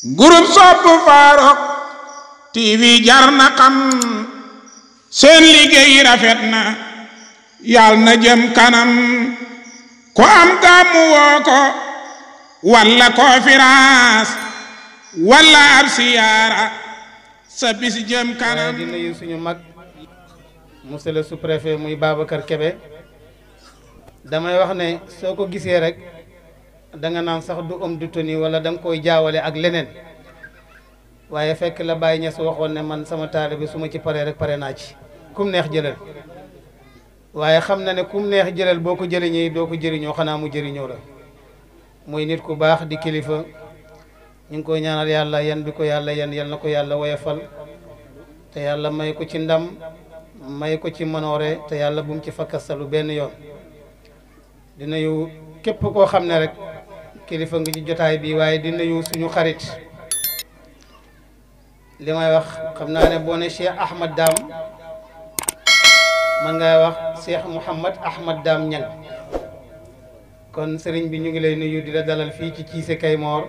groupe sopp Farokh TV jar na xam seen liggéey rafet na yàlla na jëm kanam ku am gàmmu woo ko walla conférence walla ab siyaara sa bis jëm kanam di nuyu suñu mag monsieur le sous-préfet muy Babacar Kébé damay wax ne soo ko gisee rek da nga naan sax du homme de tenue wala da nga koy jaawale ak leneen waaye fekk la Baye Niass waxoon ne man sama taalibe bi su ma ci paree rek pare naa ci kum neex jëlal waaye xam na ne kum neex jëlal boo ko jëriñee doo ko jëriñoo xanaa mu jëriñoo la muy nit ku baax di kilifa ñu ngi koy ñaanal yàlla yan bi ko yàlla yan yal na ko yàlla woyofal te yàlla may ko ci ndam may ko ci manoore te yàlla bu mu ci fakkastalu benn yoon di nuyu képp koo xam ne rek kilifa nga ci jotaay bi waaye di nuyu suñu xarit li may wax xam naa ne boo ne Cheikh Ahmad Dam man ngay wax Cheikh Mouhamad Ahmad Dam Ñang kon sëriñ bi ñu ngi lay nuyu di la dalal fii ci Cissé Kaymoor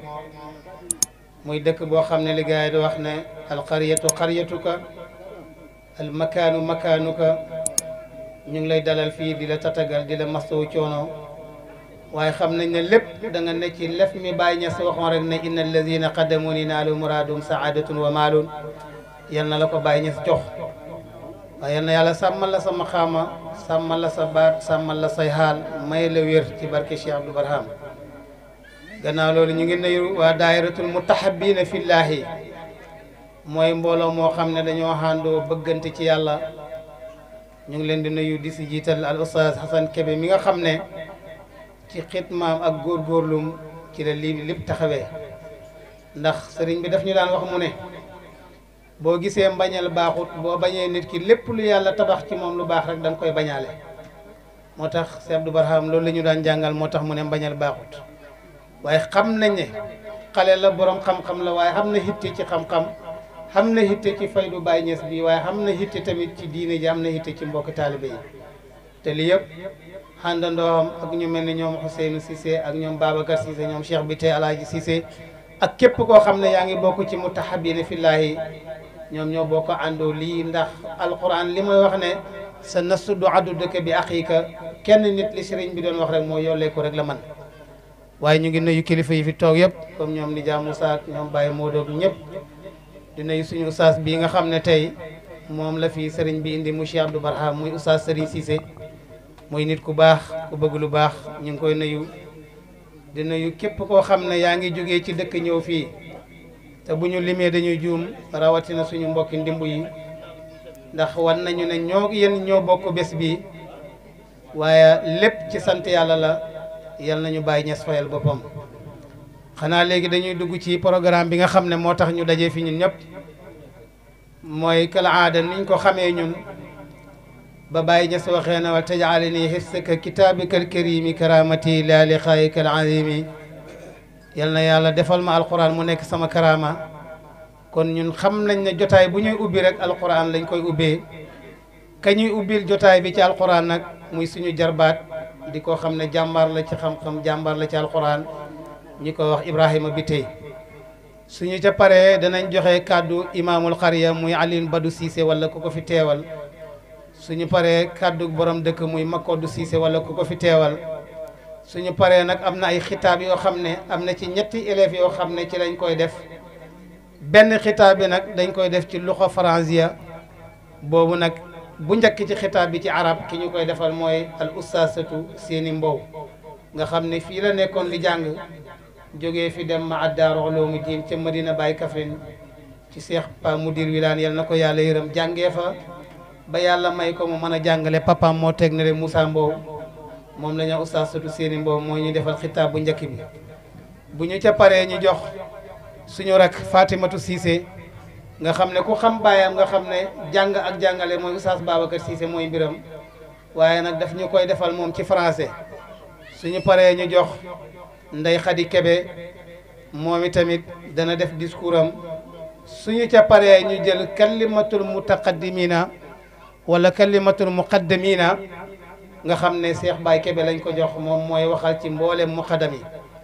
muy dëkk boo xam ne li gars yi di wax ne alqaryatu qaryatuka al makaanu makaanuka ñu ngi lay dalal fii di la tatagal di la masawu coono waaye xam nañ ne lépp da nga ne ci lef mi Baye Niass waxoon rek ne inna alladina qadamuni naalu muraadum saadatun wa maalun yal na la ko Baye Niass jox waaye yal na yàlla sàmmal la sa maqaama sàmmal la sa baat sàmmal la say xaal may la wér ci barke Cheikh Abdou Barham gannaaw loolu ñu ngi nuyu waa daayiratul mutahabina fillahi mooy mbooloo moo xam ne dañoo xàndoo bëggante ci yàlla ñu ngi leen di nuyu di si jiital al ustaaz Xasan Kebe mi nga xam ne ci xitmaam ak góorgóorlum ci la lii lépp taxawee ndax sëriñ bi daf ñu daan wax mu ne boo gisee mbañal baaxut boo bañee nit ki lépp lu yàlla tabax ci moom lu baax rek da nga koy bañaale moo tax Cheikh Abdou Barham loolu la ñu daan jàngal moo tax mu ne mbañal baaxut waaye xam nañ ne xale la borom xam-xam la waaye xam na hitte ci xam-xam xam na hitte ci faydu Baye Niass bi waaye xam na hitte tamit ci diine ji am na hitte ci mbokki taalibe yi te li yëpp xàndandoom ak ñu mel ni ñoom Ousseynou Cissé ak ñoom Babacar Cissé ñoom Cheikh bi tey Alaaji Cissé ak képp koo xam ne yaa ngi bokk ci mutahabina fillaahi ñoom ñoo bokk àndoo lii ndax alquran li may wax ne sa nasu du addu dëkk bi aqiika kenn nit li sëriñ bi doon wax rek moo yollee ko rek la man waaye ñu ngi nuyu kilifa yi fi toog yëpp comme ñoom Nija Moussa ak ñoom Baye Modou ñëpp di nuyu suñu ustaas bii nga xam ne tey moom la fi sëriñ bi indi mu Cheikh Abdou Barham muy ustaas Sëriñ Cissé muy nit ku baax ku bëgg lu baax ñu ngi koy nuyu di nuyu képp koo xam ne yaa ngi jógee ci dëkk ñëw fii te bu ñu limee dañuy juum rawatina suñu mbokki ndimbu yi ndax wan nañu ne ñoo yéen ñoo bokk bés bi waaye lépp ci sant yàlla la yal nañu bàyyi ñes fayal boppam xanaa léegi dañuy dugg ci programme bi nga xam ne moo tax ñu dajee fi ñun ñëpp mooy kala aada niñ ko xamee ñun ba bàyyi ñes waxee na wa tajale nii xifsaka kitaabika alkarimi karamati la liqaayika alazimi yal na yàlla defal ma alquran mu nekk sama karama kon ñun xam nañ ne jotaay bu ñuy ubbi rek alquran lañ koy ubbee ka ñuy ubbil jotaay bi ci alquran nag muy suñu jarbaat di ko xam ne jàmbaar la ci xam-xam jàmbaar la ci alquran ñi ko wax Ibrahima bi tey suñu ca paree danañ joxe kàddu imaamul xariya muy Alioune Badou Cissé wala ku ko fi teewal suñu paree kàddu borom dëkk muy Makodou Cissé wala ku ko fi teewal suñu paree nag am na ay xitaab yoo xam ne am na ci ñetti élèves yoo xam ne ci lañ koy def benn xitaab bi nag dañ koy def ci luxa faransiya boobu nag bu njëkk ci xitaab bi ci arab ki ñu koy defal mooy al ustaasatu seeni mbow nga xam ne fii la nekkoon di jàng jógee fi dem ma addaaru uloomu diin ca Madina Baye Kaffrine ci Cheikh Pa Mudir Wilane yal na ko yàlla yërëm jàngee fa ba yàlla may ko mu mën a jàngale papaam moo teg ne Moussa Mbow moom la ñu ustaasatu seeni mbow moo ñu defal xitaab bu njëkk bi bu ñu ca paree ñu jox suñu rak Fatimatu Cissé nga xam ne ku xam baayam nga xam ne jàng ak jàngale mooy Oustaz Babacar Cissé mooy mbiram waaye nag daf ñu koy defal moom ci français suñu paree ñu jox Ndey Xadi Kebe moom itamit dana def discours am suñu ca paree ñu jël kalimatul mutaqaddimina wala kalimatul muqaddamina nga xam ne Cheikh Baye Kebe lañ ko jox moom mooy waxal ci mboolem muqaddam yi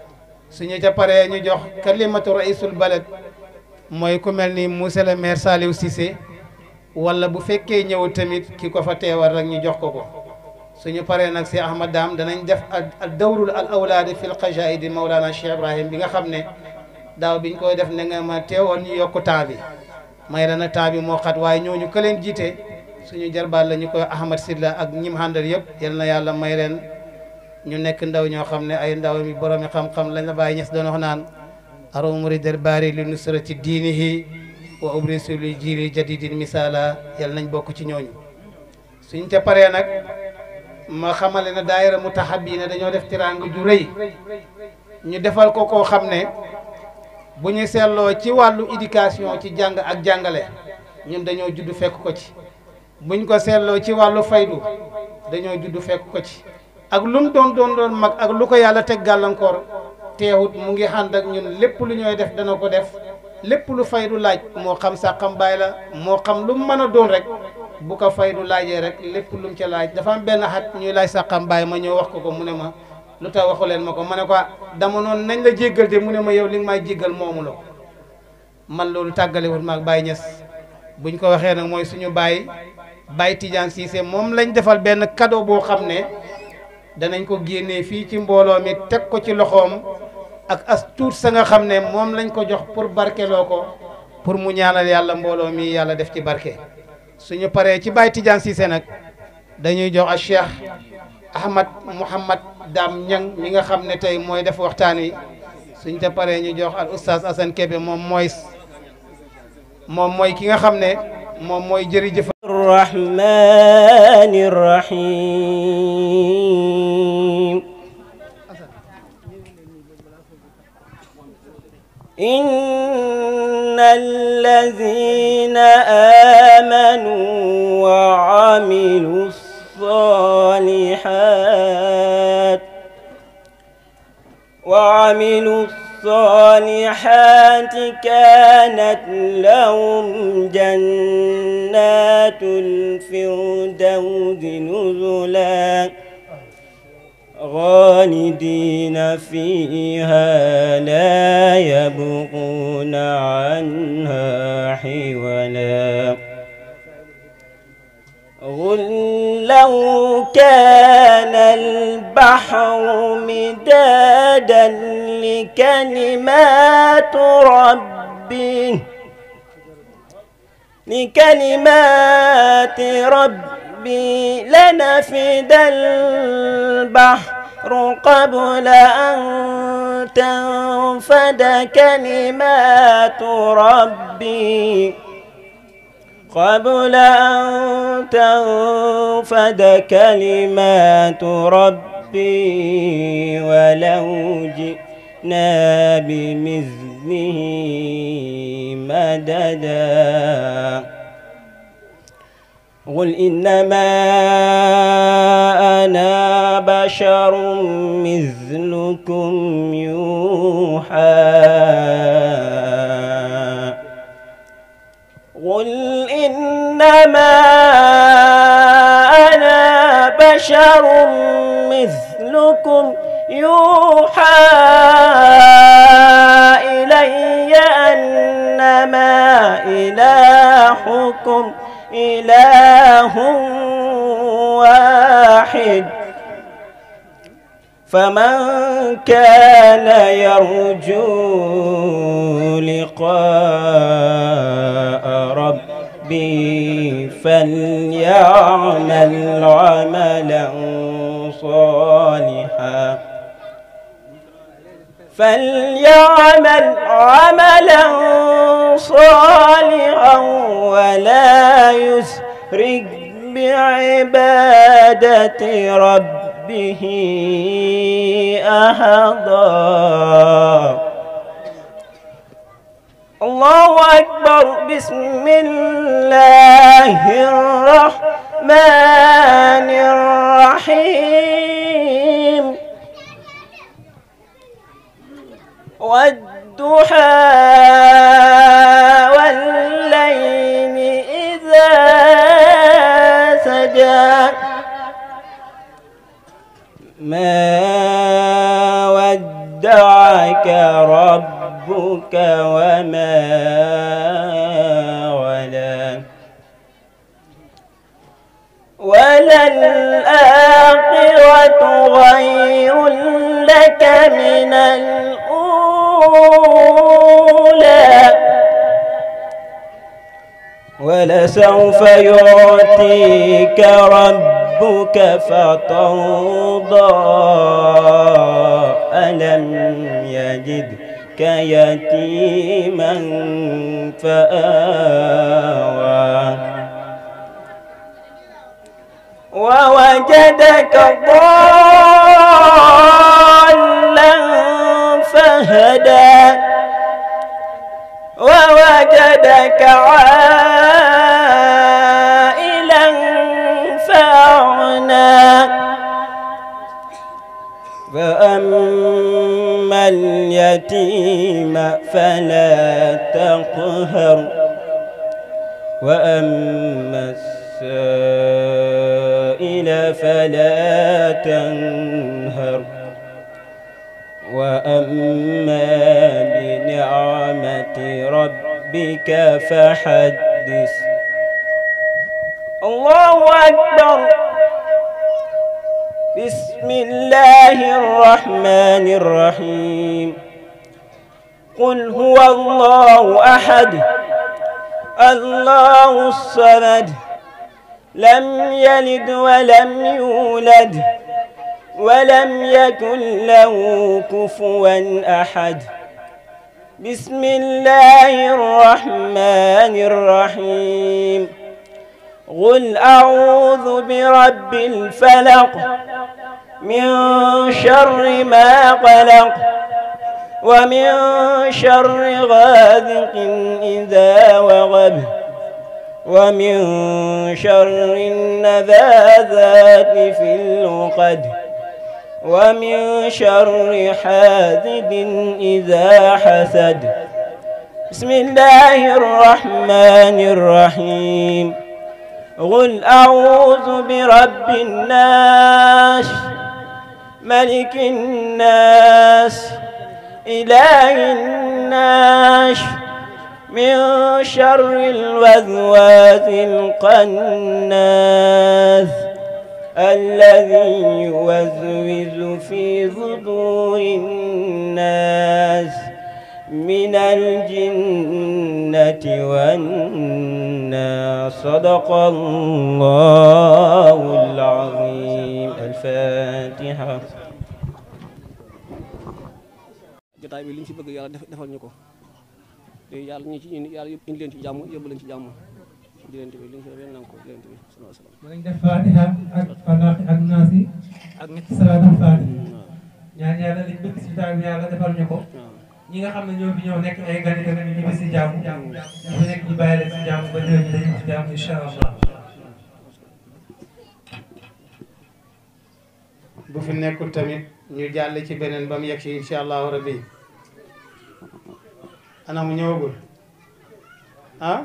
suñu ca paree ñu jox kalimatu raisul balad mooy ku mel ni monsieur le maire Saliou Cissé wala bu fekkee ñëw tamit ki ko fa teewal rek ñu jox ko ko suñu paree nag si Ahmad Dam danañ def al dawrul al awlaadi fil qajaidi Mawlana Cheikh Ibrahim bi nga xam ne daaw biñ koy def ne nga ma teewoon ñu yokk temps bi may la nag temps bi moo xat waaye ñooñu ka leen jiite suñu jarbaat la ñu koy Ahmad Silla ak ñim àndal yëpp yal na yàlla may leen ñu nekk ndaw ñoo xam ne ay ndaw mi boromi xam-xam lañ la bàyyi ñes doon wax naan aro muridal baari li nusrati diinihi wa ubrisu li jiili jadidin misala yal nañ bokk ci ñooñu suñ te paree nag ma xamale ne daayira mutahabina dañoo def tiraanga ju rëy ñu defal ko koo xam ne bu ñu seetloo ci wàllu éducation ci jàng ak jàngale ñun dañoo judd fekk ko ci buñ ko seetloo ci wàllu faydu dañoo judd fekk ko ci ak lu mu doon doon doon mag ak lu ko yàlla teg gàllankoor teewut mu ngi ànd ak ñun lépp lu ñooy def dana ko def lépp lu faydu laaj moo xam sàqam baay la moo xam lu mu mën a doon rek bu ko faydu laajee rek lépp lu mu ca laaj dafa am benn xat ñuy laaj sàqam baay ma ñëw wax ko ko mu ne ma lu tax waxu leen ma ko ma ne ko dama noonu nañ la jéggal de mu ne ma yow li nga may jéggal moomu la ko man loolu tàggalewut maag Baye Niass buñ ko waxee nag mooy suñu baay Baye Tidiane Cissé moom lañ defal benn cadeau boo xam ne danañ ko génnee fii ci mbooloo mi teg ko ci loxoom ak as tuut sa nga xam ne moom lañ ko jox pour barkeloo ko pour mu ñaanal yàlla mbooloo mi yàlla def ci barke suñu paree ci Baye Tidiane Cissé nag dañuy jox a Cheikh Ahmad Mouhamad Dam Ñang mi nga xam ne tey mooy def waxtaan wi suñ te paree ñu jox al oustaz Assane Kébé moom mooy moom mooy ki nga xam ne moom mooy jërëjëf الرحمن الرحيم إن الذين آمنوا وعملوا الصالحات وعملوا الصالحات كانت لهم جنات الفردوس نزلا خالدين فيها لا يبغون عنها حولا قل لو كان البحر مدادا لكلمات ربي لكلمات ربي لنفد البحر قبل أن تنفد كلمات ربي قبل أن تنفد كلمات ربي ولو جئنا بمثله مددا قل إنما أنا بشر مثلكم يوحى قل إنما أنا بشر مثلكم يوحى إلي أنما إلهكم إله واحد فمن كان يرجو لقاء ربي فليعمل عملا صالحا فليعمل عملا صالحا ولا يسرك بعبادة ربه أحدا الله أكبر بسم الله الرحمن الرحيم والضحى والليل إذا سجى ما ودعك ودعك ربك وما ولا وللآخرة خير لك من الأولى ولسوف يعطيك ربك فترضى ألم يجدك يتيما فآوى ووجدك ضالا فهدى ووجدك عائلا فأغنى فأما اليتيم فلا تقهر وأما السائل فلا تنهر وأما بنعمة ربك فحدث الله أكبر بسم الله الرحمن الرحيم قل هو الله أحد الله الصمد لم يلد ولم يولد ولم يكن له كفوا أحد بسم الله الرحمن الرحيم قل أعوذ برب الفلق من شر ما قلق ومن شر غاذق إذا وغب ومن شر النذاذات في العقد ومن شر حاسد إذا حسد بسم الله الرحمن الرحيم قل أعوذ برب الناس ملك الناس إله الناس من شر الوسواس القناس الذي يوسوس في صدور الناس من الجنة والناس صدق الله العظيم الفاتحة jotaay bi li ñu ci bëgg yàlla def defal ñu ko te yàlla ñu ci indi yàlla indi leen ci jàmm yóbbu leen ci jàmm di leen bi li ñu ci def nangu ko di leen bi sallallahu alayhi wa sallam danañ def fatiha ak falaqi ak naasi ak ñetti salaatul fatiha ñaan yàlla liñ bëgg si jotaay bi yàlla defal ñu ko ñi nga xam ne ñoo fi ñëw nekk ay gan tamit ñu ñibbi si jàmm ñu fi nekk ñu bàyyi leen si jàmm ba déwén ñu dañu ci jàmm incha allah bu fi nekkul tamit ñu jàll ci beneen ba mu yegg si incha allahu rabbi ana mu ñëwagul ah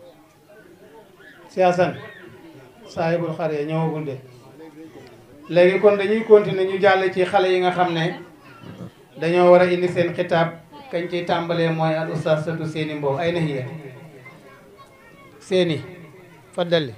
si Asan saahibul xar ya ñëwagul de léegi kon dañuy continuer ñu jàll ci xale yi nga xam ne dañoo war a indi seen xitaab kañ ciy tàmbalee mooy al ustaz satu seeni mbow ay na hiya seeni faddali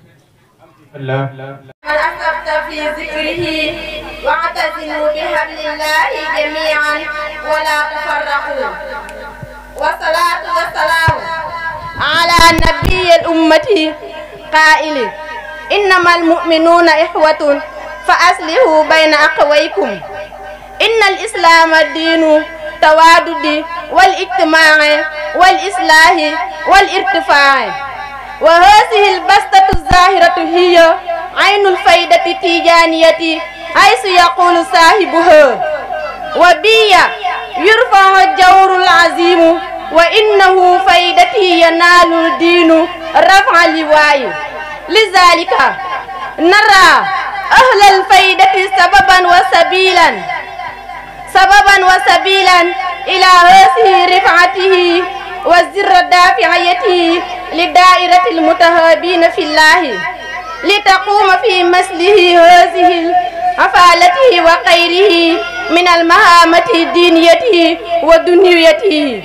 من أسرفت في ذكره واعتصموا بحبل الله جميعا ولا تفرقوا والصلاة والسلام على نبي الأمة قائل إنما المؤمنون إخوة فأصلحوا بين أخويكم إن الإسلام دين توادد والاجتماع والإصلاح والارتفاع وهذه البسطة الظاهرة هي عين الفائدة التيجانية حيث يقول صاحبها وبي يرفع الجور العظيم وإنه فائدتي ينال الدين رفع لواء لذلك نرى أهل الفائدة سببا وسبيلا سببا وسبيلا إلى هذه رفعته والزر الدافعيته لدائرة المتهابين في الله لتقوم في مثله هذه عفالته وخيره من المهامة دينيته ودنيته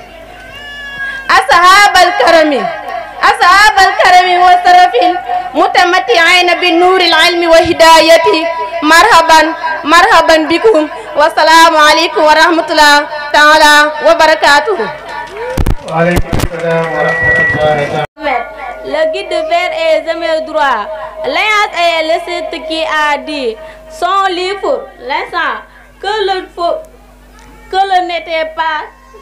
أصحاب الكرم أصحاب الكرم والسرف المتمتعين بالنور العلم وهدايته مرحبا مرحبا بكم والسلام عليكم ورحمة الله تعالى وبركاته waaleykum salaam wa rahmatullahi taala. Le guide vers est jamais droit. L'alliance est le seul qui a dit son livre, l'instant que le faux, que le n'était pas.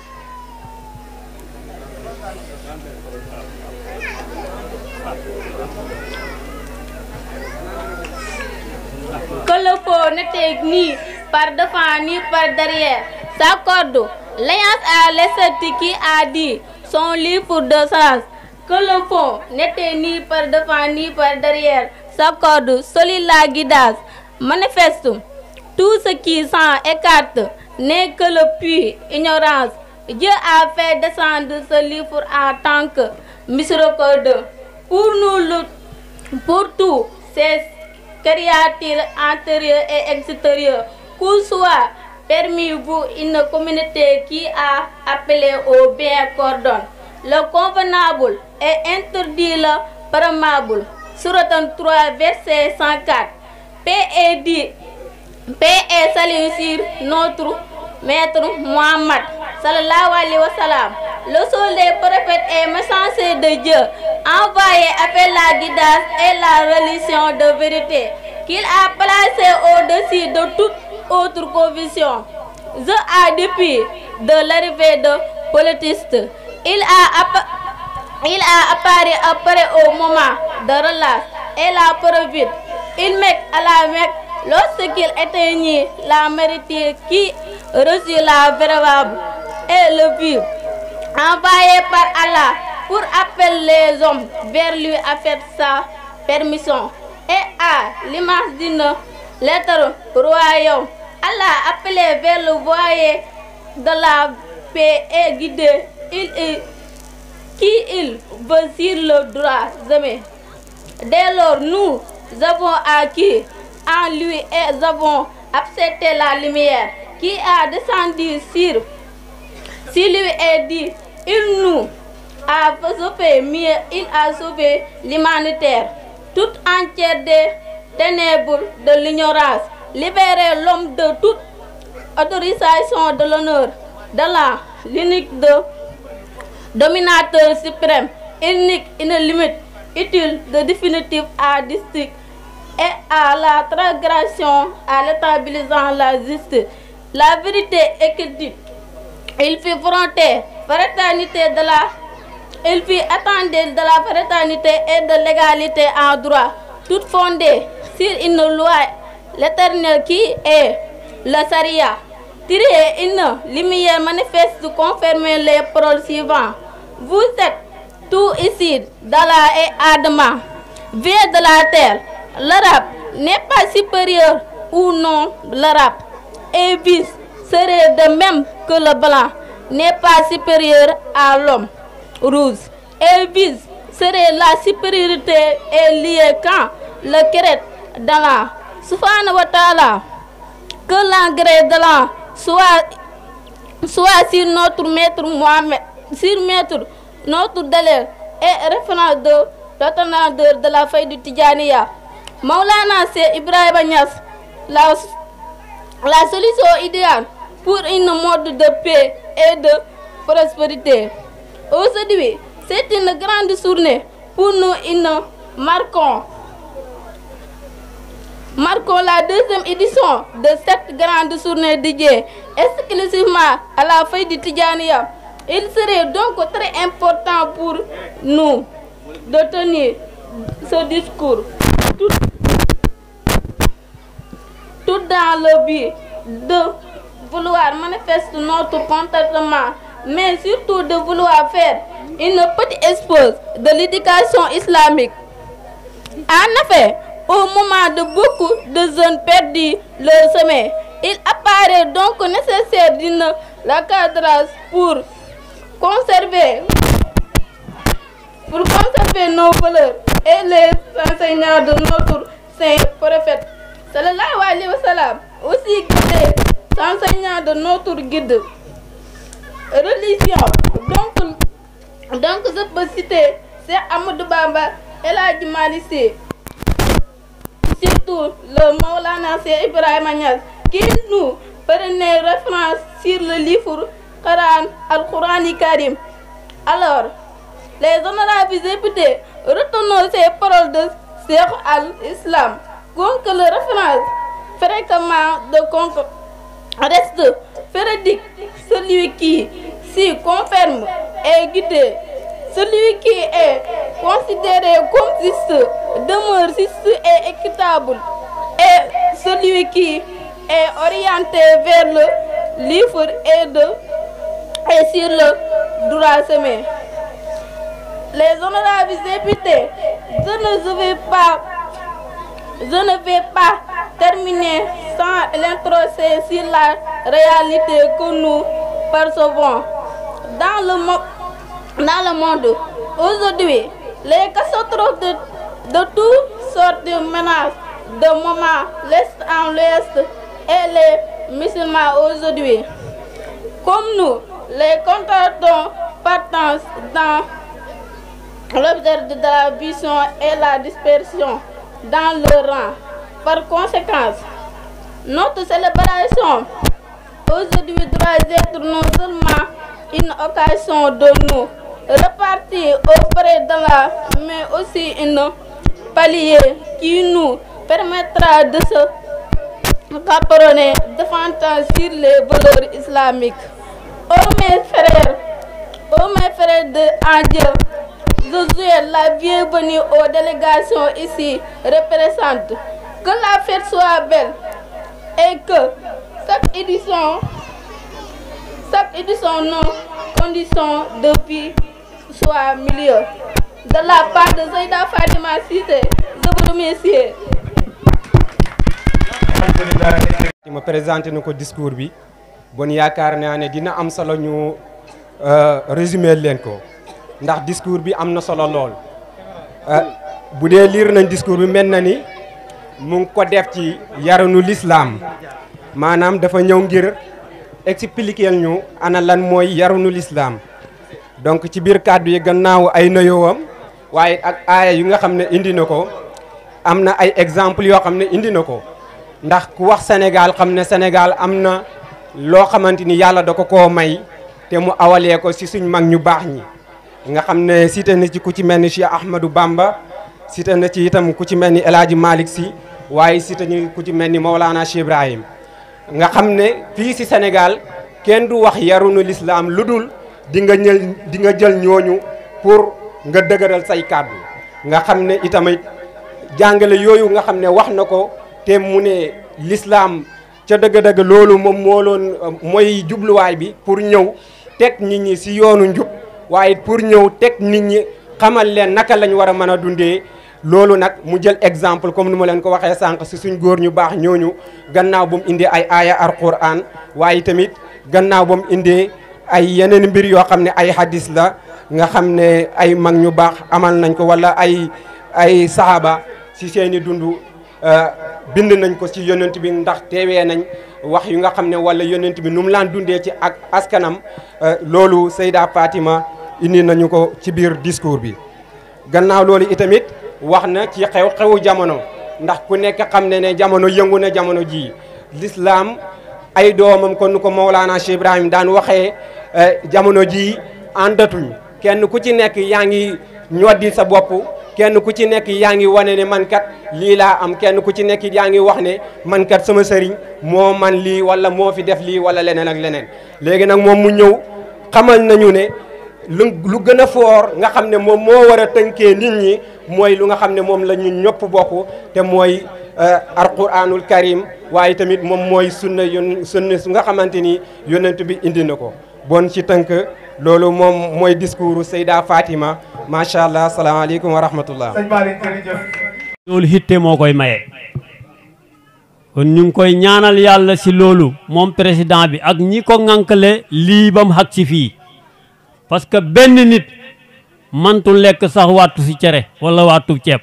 Que le faux n'était ni par devant ni par derrière. S'accorde. L'alliance a le qui a dit son livre de sens. Que le fond n'était ni par devant ni par derrière. S'accorde. Solide la guidance. Manifeste. Tout ce qui s'en écarte n'est que le puits, ignorance. Dieu a fait descendre ce livre en tant que miséricorde. Pour nous, le- pour tout, ces créatures intérieures et extérieures, qu'il soit permis vous une communauté qui a appelé au bien cordon. Le convenable est interdit le permable. Surat 3, verset 104. Paix est dit Paix et salut sur notre maître Muhammad sallallahu alayhi wa sallam. Le seul des prophètes et messager de Dieu, envoyé avec la guidance et la religion de vérité, qu'il a placé au-dessus de toute autre conviction. Je a depuis de l'arrivée de politistes, il a appa- il a apparu après au moment de relâche et la preuve. Il met à la Mecque lorsqu'il éteignit la mérite qui reçut la véritable et le vivre. Envoyé par Allah pour appeler les hommes vers lui à faire sa permission. Et à l'image d'une lettre royaume, Allah appelé vers le voyer de la paix et guidé. Il est qui il veut sur le droit jamais. Dès lors, nous avons acquis en lui et nous avons accepté la lumière qui a descendu sur, sur lui et dit, il nous a sauvé mieux, il a sauvé l'humanité toute entière des ténèbres de l'ignorance, libéré l'homme de toute autorisation de l'honneur, de la l'unique de dominateur suprême, unique, une limite, utile de définitif à district et à la transgression, à l'établissant la justice, la vérité écrite. Il fit fronter fraternité de la il fit attendre de la fraternité et de l'égalité en droit, toute fondée sur une loi, l'éternel qui est le Saria. Tirer une lumière manifeste confirmer les paroles suivantes. Vous êtes tout ici, d'Allah et Adama, vient de la terre. L'arabe n'est pas supérieur ou non l'arabe. Et vice serait de même que le blanc n'est pas supérieur à l'homme rouge. Et vice serait la supériorité est liée quand le crête d'Allah, subhanahu wa ta'ala, que l'engrais de l'an soit, soit sur notre maître Mohamed, sur maître notre délai et référence de l'atteindre de la feuille du Tijaniya. Maulana c'est Ibrahim Niass, la, la solution idéale pour une mode de paix et de prospérité. Aujourd'hui, c'est une grande journée pour nous, une marquons Marquons la deuxième édition de cette grande journée dédiée exclusivement à la feuille du Tijaniya. Il serait donc très important pour nous de tenir ce discours tout, tout dans le but de vouloir manifester notre contentement, mais surtout de vouloir faire une petite expose de l'éducation islamique. En effet, au moment de beaucoup de jeunes perdus leur sommeil, il apparaît donc nécessaire d'une cadrage pour conserver pour conserver nos valeurs et les enseignements de notre saint prophète sallallahu alayhi wa sallam aussi guidé enseignants de notre guide religion. Donc, donc je peux citer Cheikh Amadou Bamba El Hadji Malick Sy. Surtout le Maulana Cheikh Ibrahima Niass qui nous prenait référence sur le livre Coran, Al-Qur'an Karim. Alors, les honorables députés, retenons ces paroles de Cheikh al-Islam, que le référence fréquemment de concours reste véridique, celui qui s'y confirme est guidé. Celui qui est considéré comme juste demeure juste et équitable. Et celui qui est orienté vers le livre et, de, et sur le droit chemin. Les honorables députés, je ne vais pas, je ne vais pas terminer sans l'introduire sur la réalité que nous percevons dans le, mo dans le monde. Aujourd'hui, les catastrophes de, de toutes sortes de menaces, de moment l'Est en l'Ouest et les musulmans aujourd'hui. Comme nous, les contratons partant dans l'objet de la vision et la dispersion dans le rang. Par conséquent, notre célébration aujourd'hui doit être non seulement une occasion de nous repartir auprès de la, mais aussi une palier qui nous permettra de se caperonner davantage sur les valeurs islamiques. Oh mes frères, oh mes frères de en Dieu, je souhaite la bienvenue aux délégations ici représentantes. Que la fête soit belle et que chaque édition, chaque édition nos conditions de vie soient meilleures. De la part de Zaida Fatima Cissé, je vous remercie. ma présenté na ko discours bi bon yaakaar naa ne dina am solo ñu résumé leen ko ndax discours bi am na solo lool bu dee liir nañ discours bi mel na ni mu ngi ko def ci yaranu lislaam maanaam dafa ñëw ngir expliquer ñu ana lan mooy yaranu lislaam donc ci biir kàddu yi gannaaw ay noyowam waaye ak aaya yu nga xam ne indi na ko am na ay exemple yoo xam ne indi na ko ndax ku wax Sénégal xam ne Sénégal am na loo xamante ni yàlla da ko koo may te mu awalee ko si suñ mag ñu baax ñi nga xam ne cité na ci ku ci mel ni Cheikh Ahmadou Bamba cité na ci itam ku ci mel ni El Hadji Malick Sy waaye cité ñu ku ci mel ni Maolana Cheikh Ibrahim nga xam ne fii si Sénégal kenn du wax yarunu lislaam lu dul di nga ñël di nga jël ñooñu pour nga dëgëral say kàddu nga xam ne itamit jàngale yooyu nga xam ne wax na ko te mu ne lislaam ca dëgg-dëgg loolu moom moo loon mooy jubluwaay bi pour ñëw teg nit ñi si yoonu njub waaye pour ñëw teg nit ñi xamal leen naka lañ war a mën a dundee loolu nag mu jël exemple comme ni ma leen ko waxee sànq si suñ góor ñu baax ñooñu gannaaw ba mu indee ay aaya alquran waaye tamit gannaaw ba mu indee ay yeneen mbir yoo xam ne ay hadis la nga xam ne ay mag ñu baax amal nañ ko wala ay ay saaba si seeni dund bind nañ ko ci yonent bi ndax teewee nañ wax yu nga xam ne wala yonent bi nu mu laan dundee ci ak askanam loolu Seyda Fatima indi nañu ko ci biir discours bi gannaaw loolu itamit wax na ci xew-xewu jamono ndax ku nekk xam ne ne jamono yëngu na jamono ji l'islam ay doomam kon nu ko Mawlana Cheikh Ibrahim daan waxee jamono ji àndatuñ kenn ku ci nekk yaa ngi ñoddi sa bopp kenn ku ci nekk yaa ngi wane ne man kat lii laa am kenn ku ci nekk yaa ngi wax ne man kat sama sëriñ moo man lii wala moo fi def lii wala leneen ak leneen léegi nag moom mu ñëw xamal nañu ne lu lu gën a foor nga xam ne moom moo war a tënkee nit ñi mooy lu nga xam ne moom la ñu ñëpp bokk te mooy alquranul karim waaye tamit moom mooy sunna yon sunna su nga xamante ni yonent bi indi na ko bon ci tënk loolu moom mooy discours Seyda Fatima macha allah salaamaaleykum wa rahmatullah loolu hitte moo koy maye kon ñu ngi koy ñaanal yàlla si loolu moom président bi ak ñi ko ŋànkale lii ba mu xag si fii parce que benn nit mantu lekk sax wàttu si cere wala wàttu ceeb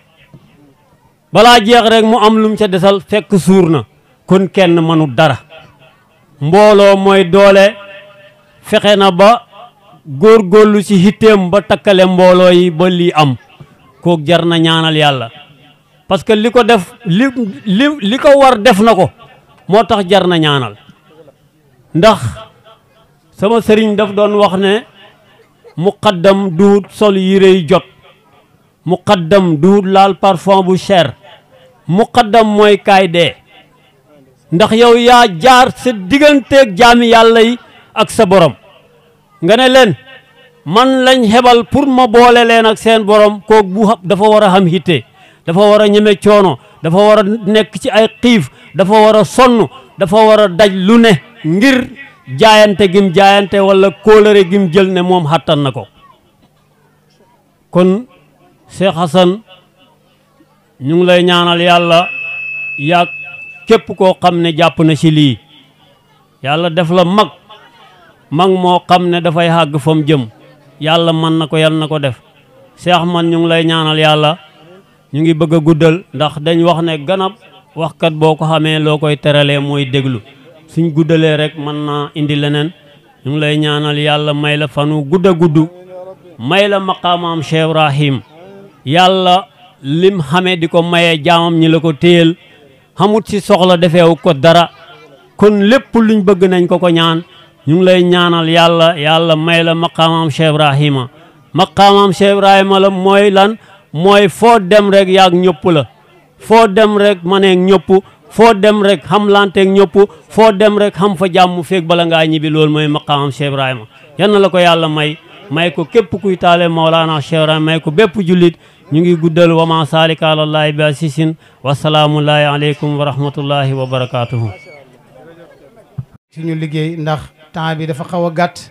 balaa jeex rek mu am lu mu ca desal fekk suur na kon kenn mënu dara mbooloo mooy doole fexe na ba góorgóorlu ci hitteem ba takkale mbooloo yi ba lii am kook jar na ñaanal yàlla parce que li ko def li li li ko war def na ko moo tax jar na ñaanal ndax sama sëriñ daf doon wax ne muqaddam duut sol yére yi jot muqaddam duut laal parfum bu cher muqaddam mooy kaay dee ndax yow yaa jaar sa digganteeg jaami yàlla yi ak sa borom nga ne leen man lañ xebal pour ma boole leen ak seen borom kook bu dafa war a xam hitte dafa war a ñeme coono dafa war a nekk ci ay xiif dafa war a sonn dafa war a daj lu ne ngir jaayante gim jaayante walla kóolëre gim jël ne moom xattan na ko kon Cheikh Hassan ñu ngi lay ñaanal yàlla yaag képp koo xam ne jàpp na ci lii yàlla def la mag mag moo xam ne dafay xàgg fa mu jëm yàlla mën na ko yal na ko def Cheikh man ñu ngi lay ñaanal yàlla ñu ngi bëgg a guddal ndax dañ wax ne ganab waxkat boo ko xamee loo koy teralee mooy déglu suñ guddalee rek mën naa indi leneen ñu ngi lay ñaanal yàlla may la fanu gudd a gudd may la maqaamaam Cheikh Ibrahim yàlla lim xamee di ko mayee jaamam ñi la ko téyel xamut ci soxla defeewu ko dara kon lépp luñ bëgg nañ ko ko ñaan ñu ngi lay ñaanal yàlla yàlla may la maqaamaam Cheikh Ibrahima maqaamaam Cheikh Ibrahima la mooy lan mooy foo dem rek yaag ñëpp la foo dem rek maneeg ñëpp foo dem rek xam lanteeg ñëpp foo dem rek xam fa jàmm feeg bala ngaa ñibbi loolu mooy maqaamam Cheikh Ibrahima yal na la ko yàlla may may ko képp kuy taale Mawlana Cheikh Ibrahima may ko bépp jullit ñu ngi guddal wa ma saalika alallahi bi asisin wasalaamullahi aleykum wa rahmatullahi wa barakatuhu suñu liggéey ndax temps bi dafa xaw a gàtt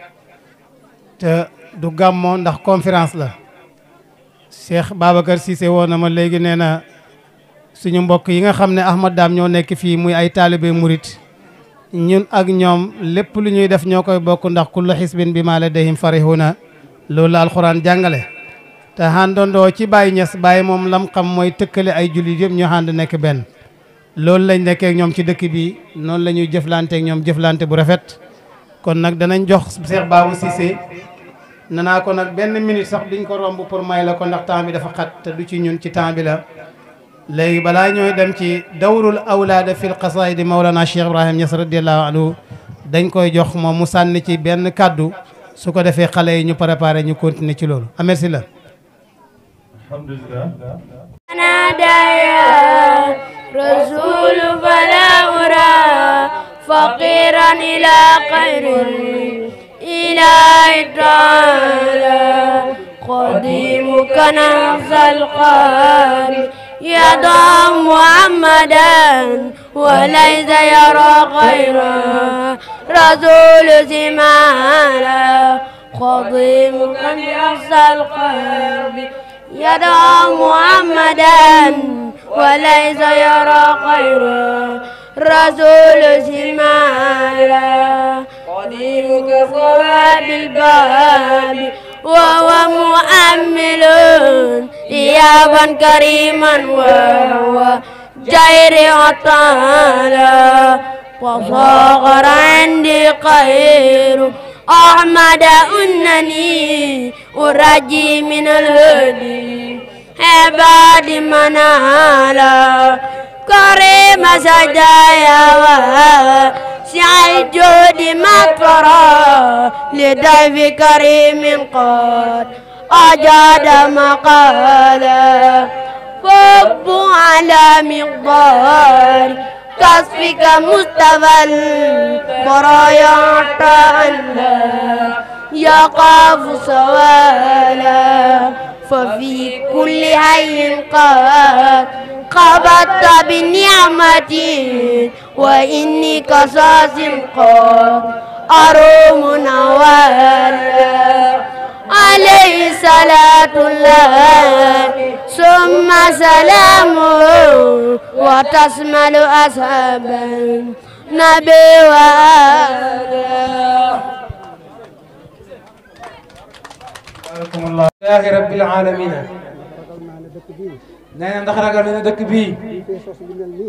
te du gàmmoo ndax conférence la Cheikh Babacar Cissé woon na ma léegi nee na suñu mbokk yi nga xam ne Ahmad Dame ñoo nekk fii muy ay taalibe murit ñun ak ñoom lépp lu ñuy def ñoo koy bokk ndax kullu xisbin bi ma ladayhim farihuna loolu la alxuraan jàngale te àndandoo ci Baye Niass Baye moom lam xam mooy tëkkale ay jullit yëpp ñu ànd nekk benn loolu lañ nekkee ak ñoom ci dëkk bi noonu la ñuy jëflante ak ñoom jëflante bu rafet kon nag danañ jox Cheikh Babou Cissé nanaa ko nag benn minute sax duñ ko romb pour may la ko ndax temps bi dafa xat te du ci ñun ci temps bi la léegi balaa ñooy dem ci dawrul awlaada fil qasaidi Mawlana Cheikh Ibrahim Niass radiallahu anhu dañ koy jox moom mu sànni ci benn kàddu su ko defee xale yi ñu préparé ñu continuer ci loolu ah merci la alhamdulillah نادى يا رسول فلا أرى فقيرا إلى خير الإله تعالى قديمك نفس القلب يدعى محمدا وليس يرى غيره رسول زمالا قديمك نفس القلب يدعى محمدا وليس يرى غيره رسول زمالا قديمك صواب الباب وهو مؤمل ثيابا كريما وهو جير عطالا وصاغر عندي خير أحمد أنني أرجي من الهدي عباد منالا كريم سجايا وسع الجود مطرا لضيف كريم قد أجاد مقالا فب على مقدار كسفك مستوى البرايا تعالى يقاف سوالا ففي كل حي قد قبضت بنعمة وإني قصاص قد أروم نوالا عليه صلاة الله ثم سلامه وتشمل أصحابا نبي وآله alhamdulillahi rabbil alamina nee na ndax ragal na ne dëkk bii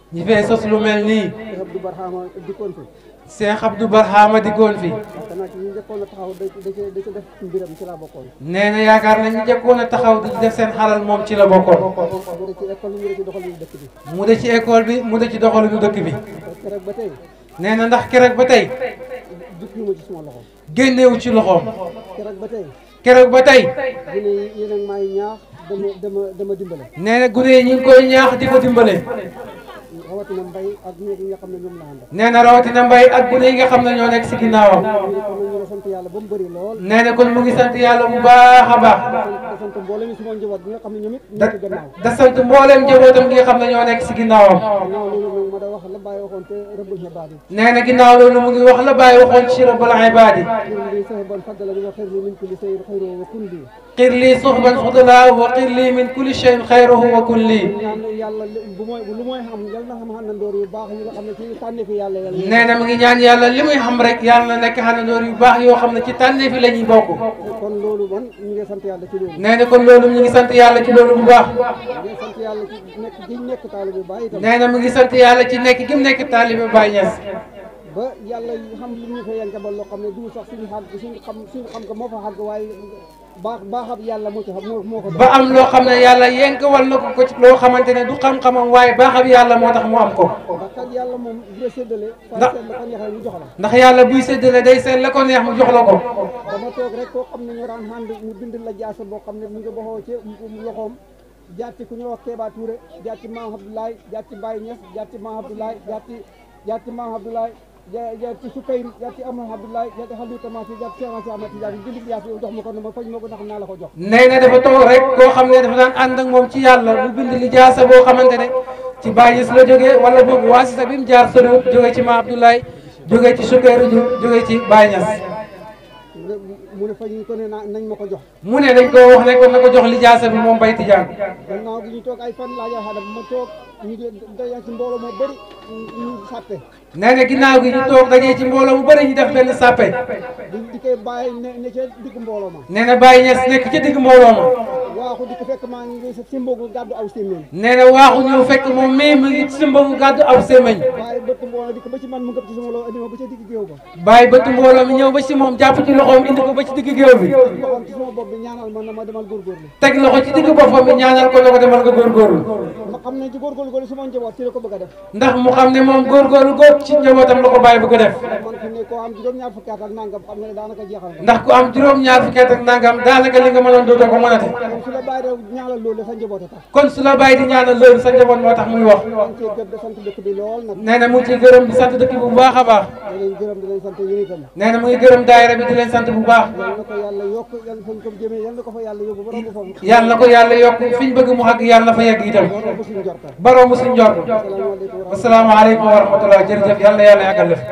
ñi fee sos lu mel nii Cheikh Abdou Barhama dikkoon fi Cheikh Abdou Barhama diggoon fi parce que nag ñi njëkkoon a taxaw da da ci da ci def mbiram ci laa bokkoon nee na yaakaar na ñu njëkkoon a taxaw di def seen xalal moom ci la bokkoon mu de ci école mu de ci doxalinu dëkk bi mu de ci école bi mu de ci doxalinu dëkk bi keroog ba tey nee na ndax keroog ba tey jukkiwuma ci suma loxo génnewu ci loxoom keroog ba tey keroog ba tey gune yi yéen ak maay ñaax dama dama dama dimbale nee na gune yi ñu ngi koy ñaax di ko dimbale rawatina mbay ak ñi nga xam ne ñoom la àndal nee na rawatina mbay ak gune yi nga xam ne ñoo nekk si ginnaawam ñu ngi sant yàlla ba mu bëri lool nee na kon mu ngi sant yàlla bu baax a baax da sant mboolem suma njaboot bi nga xam ne ñoom it ñu ngi ci gannaaw da sant mbooleem njabootam gi nga xam ne ñoo nekk si ginnaawam gannaaw loolu nag ma da wax la bàyyi waxoon te rëbbul xibaar yi nee na ginnaaw loolu mu ngi wax la bàyyi waxoon ci rabbul ibaadi xir li sahiban faddala bi wa xir li min kulli sayin xayru wa kun lii xir lii suxban fudala wa xir lii min kulli shayin xayruhu wa kun lii ñaan yàlla bu mooy lu mooy xam yal na xam xàndandoor yu baax yi nga xam ne ci tànne fi yàlla yàlla nee na mu ngi ñaan yàlla li muy xam rek yàlla na nekk xanandoor yu baax yoo xam ne ci tànne fi la ñuy bokk kon loolu man ñu ngi sant yàlla ci loolu nee na kon loolu mu ngi sant yàlla ci loolu bu baax ñu ngi sant yàlla ci nekk gi nekk taalibe Baay itam nee na mu ngi sant yàlla ci nekk gi mu nekk taalibe Baay Ñas ba yàlla xam li ñu fa yenkabal loo xam ne du sax suñu xàgg suñu xam suñu xam ko moo fa xàgg waaye baax baaxab yàlla moo ci xam moo moo ko ba am loo xam ne yàlla yenkawal na ko ko ci loo xamante ne du xam-xamam waaye baaxab yàlla moo tax mu am ko ndax kat yàlla moom bu la séddale saa Ndax- seet la ko neexee mu jox la ndax yàlla buy séddale day seet la ko neex mu jox la ko dama toog rek koo xam ne ñu daan ànd mu bind la jaasa boo xam ne mu ngi boxoo ci loxoom jaar ci ku ñuy wax Kéba Touré jaar ci Maam Abdoulaye jaar ci Baye Niass jaar ci Maam Abdoulaye jaar ci jaar ci Maam Abdoulaye jaar jaar ci Sukayri jaar ci Amadou Abdoulaye jaar ci Xalilu Tamasi jaar ci Cheikh Ahmad Tidiane bind jaasa yow jox ma ko ne ma faj ma ko ndax naa la ko jox nee na dafa toog rek koo xam ne dafa daan ànd ak moom ci yàlla mu bind li jaasa boo xamante ne ci Baay Ñas la jógee wala boog waasita bi mu jaar soriwut jógee ci Ma Abdoulaye jógee ci Sukayru jógee ci Baay Ñas mu ne mu ne faj ñu ko ne naa nañ ma ko jox mu ne dañ ko wax ne ko na ko jox li jaasa bi moom Bay Tijaan gannaaw gi ñu toog ay fan laa jox ma toog ñu daje ci mbooloo moo bëri ñu sàppe nee na ginnaaw gi ñu toog dajee ci mbooloo bu bëri ñu def benn sàppe di di koy bàyyi ne ne ca digg mbooloo ma nee na Baay Ñas nekk ci digg mbooloo ma waaxu di ko fekk maa ngi sa simbogu gàddu aw sémmiñ nee na waaxu ñëw fekk moom mii mu ngi simbagu gàddu aw sémmiñ waaye bëtt mbooloo di ko ba ci man mu ngëp ci sama loxo indi ma ba ca digg géew ba bàyyi bëtt mbooloo mi ñëw ba ci moom jàpp ci loxoom indi ko ba ci digg géew bi loxoom ci sama bopp bi ñaanal ma na ma demal góorgóorlu teg loxo ci digg boppam bi ñaanal ko ne ko demal nga góorgóorlu ma xam ne ci góorgóorlu góorlu sama njaboot ci la ko bëgg a def ndax mu xam ne moom góorgóorlu góob ci njabootam la ko bàyyi bëgg a def man fi ne koo am juróom-ñaar fukki at ak nangam xam nga ne daanaka jeexal nga ndax ku am juróom-ñaar fukki at ak nangam daanaka li nga mënoon dootoo ko mënate kon su la bàyyi rew ñaanal loolu sa njaboot a tax kon su la bàyyi di ñaanal loolu sa njaboot moo tax muy wax man cee gërëm di sant dëkk bi lool nag nee na mu ngi ciy gërëm di sant dëkk bi bu baax a baax di leen gërëm di leen sant yéen itam nee na mu ngi gërëm daayira bi di leen sant bu baax yal na ko yàlla yokk yal fañ ko jëmee yal na ko fa yàlla yóbbu ba romb foofu yàlla na ko yàlla yokk fi ñu bëgg mu xàgg yàlla na fa yegg itam ba romb suñu jorta baroo mu suñ njort asalaamaaleykum wa rahmatullah jërëjëf yàlla na yàlla yàggal def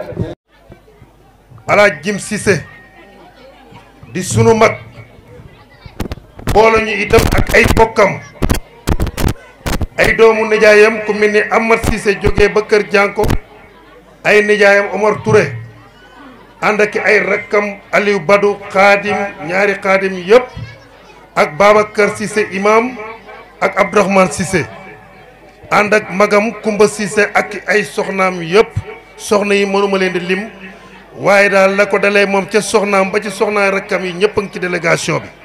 alaaj jim Cissé di sunu mag boole ñu itam ak ay bokkam ay doomu nijaayam ku mel ni Amar Cissé jógee ba kër jànko ay nijaayam Omar Touré ànd ak ay rakkam Aliou Badou xaadim ñaari xaadim yëpp ak Babacar Cissé imam ak Abdourahmane Cissé ànd ak magam Kumba Cissé ak ay soxnaam yëpp soxna yi mënuma leen di lim waaye daal la ko dalee moom ca soxnaam ba ci soxnaa rakkam yi ñëpp a ngi ci délégation bi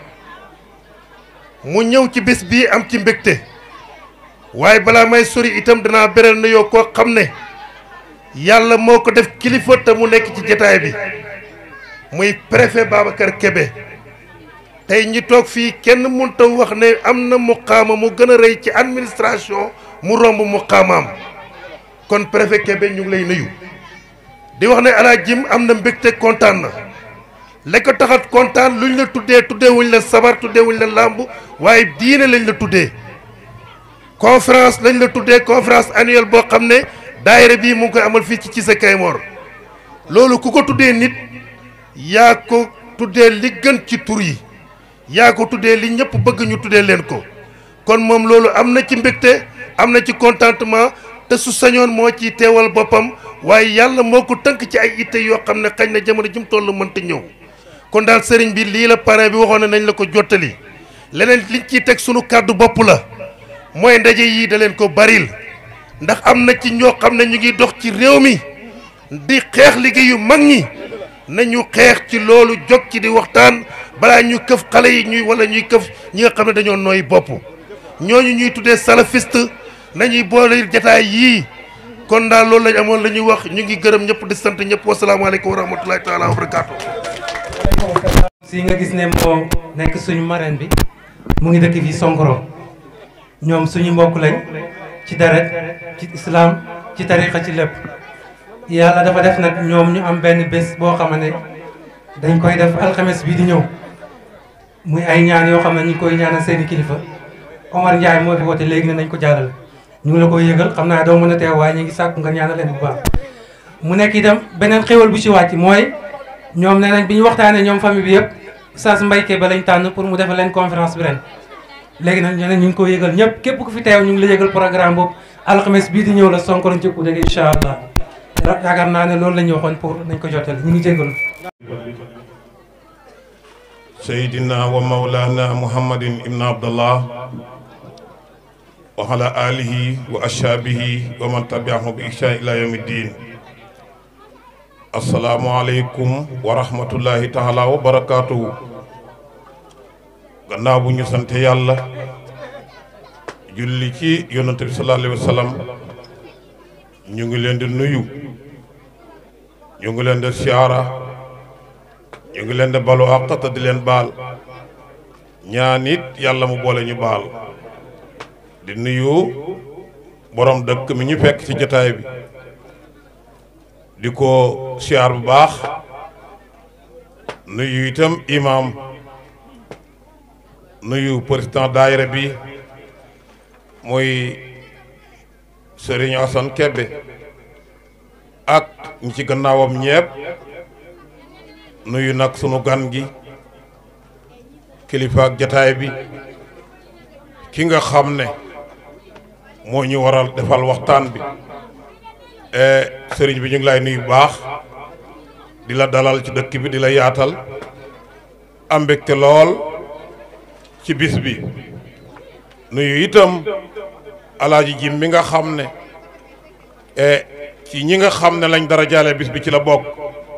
mu ñëw ci bés bii am ci mbégte waaye balaa may sori itam danaa beral na yoo koo xam ne yàlla moo ko def kilifa te mu nekk ci jataay bi muy préfet Babacar Kébé tey ñi toog fii kenn mënta wax ne am na muqaama mu gën a rëy ci administration mu romb muqaamaam kon préfet Kébé ñu ngi lay nuyu di wax ne alaa jim am na mbégte kontaan na la ko taxat kontaan luñ la tuddee tuddee wuñ la sabar tuddee wuñ la làmb waaye diine lañ la tuddee conférence lañ la tuddee conférence annuelle boo xam ne daayira bii mu ngi koy amal fii ci Cissé Kaymoor loolu ku ko tuddee nit yaa ko tuddee li gën ci tur yi yaa ko tuddee li ñëpp bëgg ñu tuddee leen ko kon moom loolu am na ci mbégte am na ci contentement te su sañoon moo ciy teewal boppam waaye yàlla moo ko tënk ci ay itte yoo xam ne xañ na jamono ji mu toll mënta ñëw kon daal sëriñ bi lii la parrain bi waxoon ne nañ la ko jottali leneen liñ ciy teg sunu kàddu bopp la mooy ndaje yii da leen ko baril ndax am na ci ñoo xam ne ñu ngi dox ci réew mi di xeex liggéeyu mag ñi nañu xeex ci loolu jóg ci di waxtaan balaa ñu këf xale yi ñuy wala ñuy këf ñi nga xam ne dañoo nooy bopp ñooñu ñuy tuddee salafiste nañuy boole jataay yii kon daal loolu lañ amoon la ñuy wax ñu ngi gërëm ñëpp di sant ñëpp wasalaamaaleykum wa rahmatulahi taala wa barakaatu. si nga gis ne moo nekk suñu marraine bi mu ngi dëkk fii Sonkoro ñoom suñu mbokk lañ ci deret ci islam ci tariqa ci lépp yàlla dafa def nag ñoom ñu am benn bés boo xam ne dañ koy def alxames bii di ñëw muy ay ñaan yoo xam ne ñu ngi koy ñaanal seeni kilifa Omar Ndiaye moo fi woote léegi ne nañ ko jàllale ñu ngi la koy yëgal xam naa doo mën a teew waaye ñu ngi sàkku nga ñaanal leen bu baax mu nekk itam beneen xéwal bu ci wàcc mooy ñoom nee nañ bi ñu waxtaanee ñoom famille bi yëpp Oustaz Mbaye Kébé lañ tànn pour mu defal leen conférence bi ren léegi nag ñu ne ñu ngi ko yëgal ñëpp képp ku fi teew ñu ngi la yëgal programme boobu alxames bii di ñëw la Sonkoro njëkku dégg incha allah yaakaar naa ne loolu la ñu waxoon pour nañ ko jottali ñu ngi jégalu سيدنا ومولانا محمد بن عبد الله وعلى آله وأصحابه ومن تبعهم بإحسان إلى يوم الدين السلام عليكم ورحمة الله تعالى وبركاته gannaaw bu ñu sant yàlla julli ci yonante bi sallallahu alayhi wa sallam ñu ngi leen di nuyu ñu ngi leen di siyaara ñu ngi leen di balu àq te di leen baal ñaan it yàlla mu boole ñu baal di nuyu borom dëkk mi ñu fekk ci jotaay bi di ko siyaar bu baax nuyu itam imam nuyu président daayira bi mooy Serigne Assane Kébé ak ñi ci gannaawam ñepp nuyu nag sunu gan gi kilifa ak jataay bi ki nga xam ne moo ñu waral defal waxtaan bi sëriñ bi ñu ngi lay nuyu baax di la dalal ci dëkk bi di la yaatal am mbégte lool ci bis bi nuyu itam alaaji jim mi nga xam ne ci ñi nga xam ne lañ dara jaale bis bi ci la bokk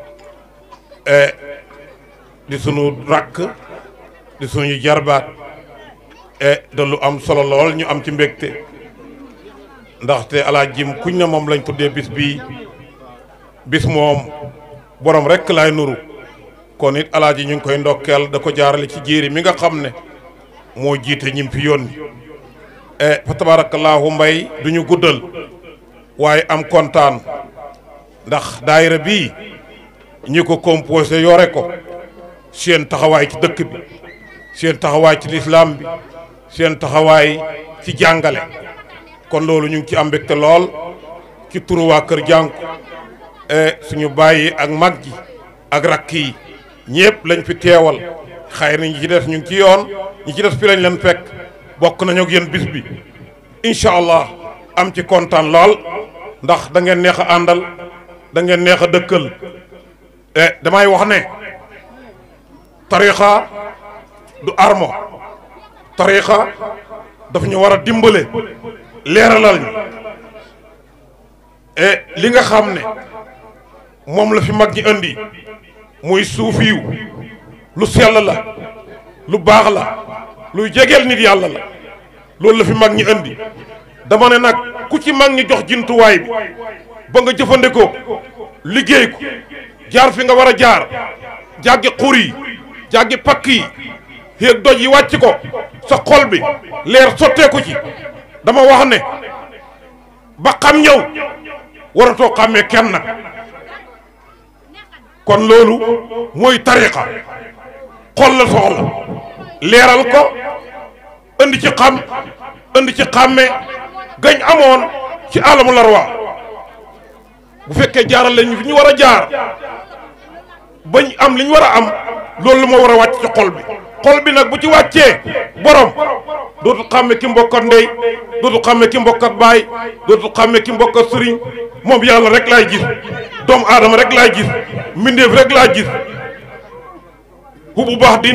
di sunu rakk di suñu jarbaat e da lu am solo lool ñu am ci mbégte ndaxte alaaji jim kuñ na moom lañ tuddee bis bii bis moom borom rekk laay nuru kon it alaaji ñu ngi koy ndokkeel da ko jaarale ci jéeri mi nga xam ne moo jiite ñim fi yónni e fa tabaarakallaahu mbay duñu guddal waaye am kontaan ndax daayira bii ñi ko composé yore ko seen taxawaay ci dëkk bi seen taxawaay ci lislaam bi seen taxawaay ci jàngale kon loolu ñu ngi ci am mbégte lool ci turu waa kër jànku e suñu bàyyi ak mag ji ak rakk yi ñëpp lañ fi teewal xëy na ñi ci des ñu ngi ci yoon ñi ci des fi lañ leen fekk bokk nañu ak yéen bis bi incha allah am ci kontaan lool ndax da ngeen neex a àndal da ngeen neex a dëkkal e damay wax ne tarixa du armo tarixa daf ñu war a dimbale leeralal ñu e li nga xam ne moom la fi mag ñi indi muy suufiyu lu sell la lu baax la luy jegeel nit yàlla la loolu la fi mag ñi indi dama ne nag ku ci mag ñi jox jintuwaay bi ba nga jëfandikoo liggéey ko jaar fi nga war a jaar jàggi xur yi jàggi pakk yi yéeg doj yi wàcc ko sa xol bi leer sotteeku ci dama wax ne ba xam ñëw waratoo xàmmee kenn nag kon loolu mooy tariqa xol la soxla leeral ko indi ci xam indi ci xàmme gañ amoon ci alamu larwa bu fekkee jaaral lañu fi ñu war a jaar bañ am li ñu war a am loolu la moo war a wàcc ci xol bi xol bi nag bu ci wàccee borom dootul xàmme ki mbokkat ndey dootul xàmme ki mbokkat baay dootul xàmme ki mbokkat sëriñ moom yàlla rek laay gis doomu aadama rek laay gis mbindeef rek laa gis hubu baax din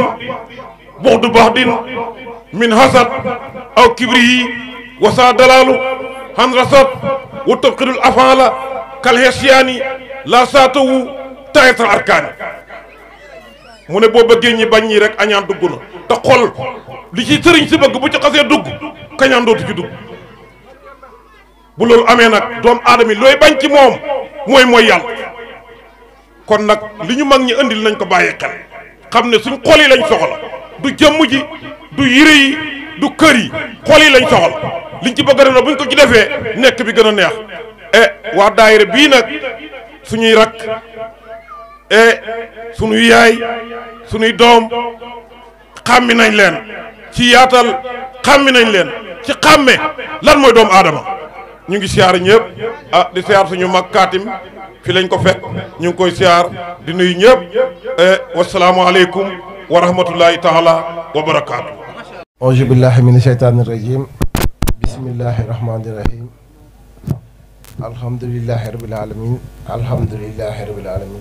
buxdu baax din min hasad aw kibri yi wasa dalaalu han rasat wa tabxidul afala kal hesiyaani la saatawu tayatal arkaani mu ne boo bëggee ñi bañ ñi rek añaan dugg na te xol li ci sëriñ si bëgg bu ci xasee dugg kañaan dootu ci dugg bu loolu amee nag doomu aadama yi looy bañ ci moom mooy mooy yàlla kon nag li ñu mag ñi indil nañ ko bàyyi xel xam ne suñ xol yi lañ soxla du jëmm ji du yére yi du kër yi xol yi lañ soxla liñ ci bëgg a def na buñ ko ci defee nekk bi gën a neex e waa daayira bii nag suñuy rakk e suñuy yaay suñuy doom xàmmi nañ leen ci yaatal xàmmi nañ leen ci xàmme lan mooy doomu aadama ñu ngi siyaar ñëpp ah di siyaar suñu mag kaatim fi lañ ko fekk ñu ngi koy siyaar di nuyu ñëpp wasalaamualeykum wa rahmatullahi taala wa barakaatu. auzu billahi min sheytaani rajim bismillahi rahmaani rahim alhamdulillahi rabil alamin alhamdulillahi rabil alamin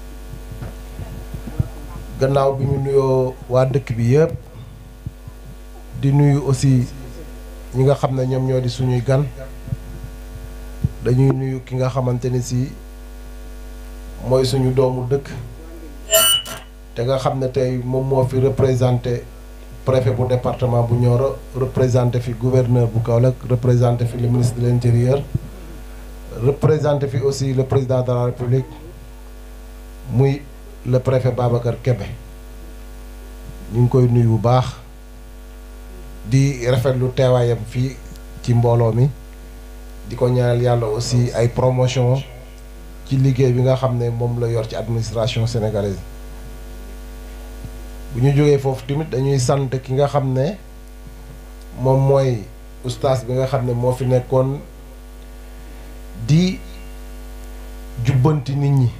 gannaaw bi ñu nuyoo waa dëkk bi yëpp di nuyu aussi ñi nga xam ne ñoom ñoo di suñuy gan dañuy nuyu ki nga xamante ni si mooy suñu doomu dëkk te nga xam ne tey moom moo fi représenté préfet bu département bu Nioro représenté fi gouverneur bu Kaolack représenté fi le ministre de l'intérieur représenté fi aussi le président de la république muy le préfet Babacar Kébé ñu ngi koy nuyu bu baax di rafetlu teewaayam fii ci mbooloo mi di ko ñaanal yàlla aussi ay promotion ci liggéey bi nga xam ne moom la yor ci administration sénégalaise bu ñu jógee foofu tamit dañuy sant ki nga xam ne moom mooy ustaas bi nga xam ne moo fi nekkoon di jubbanti nit ñi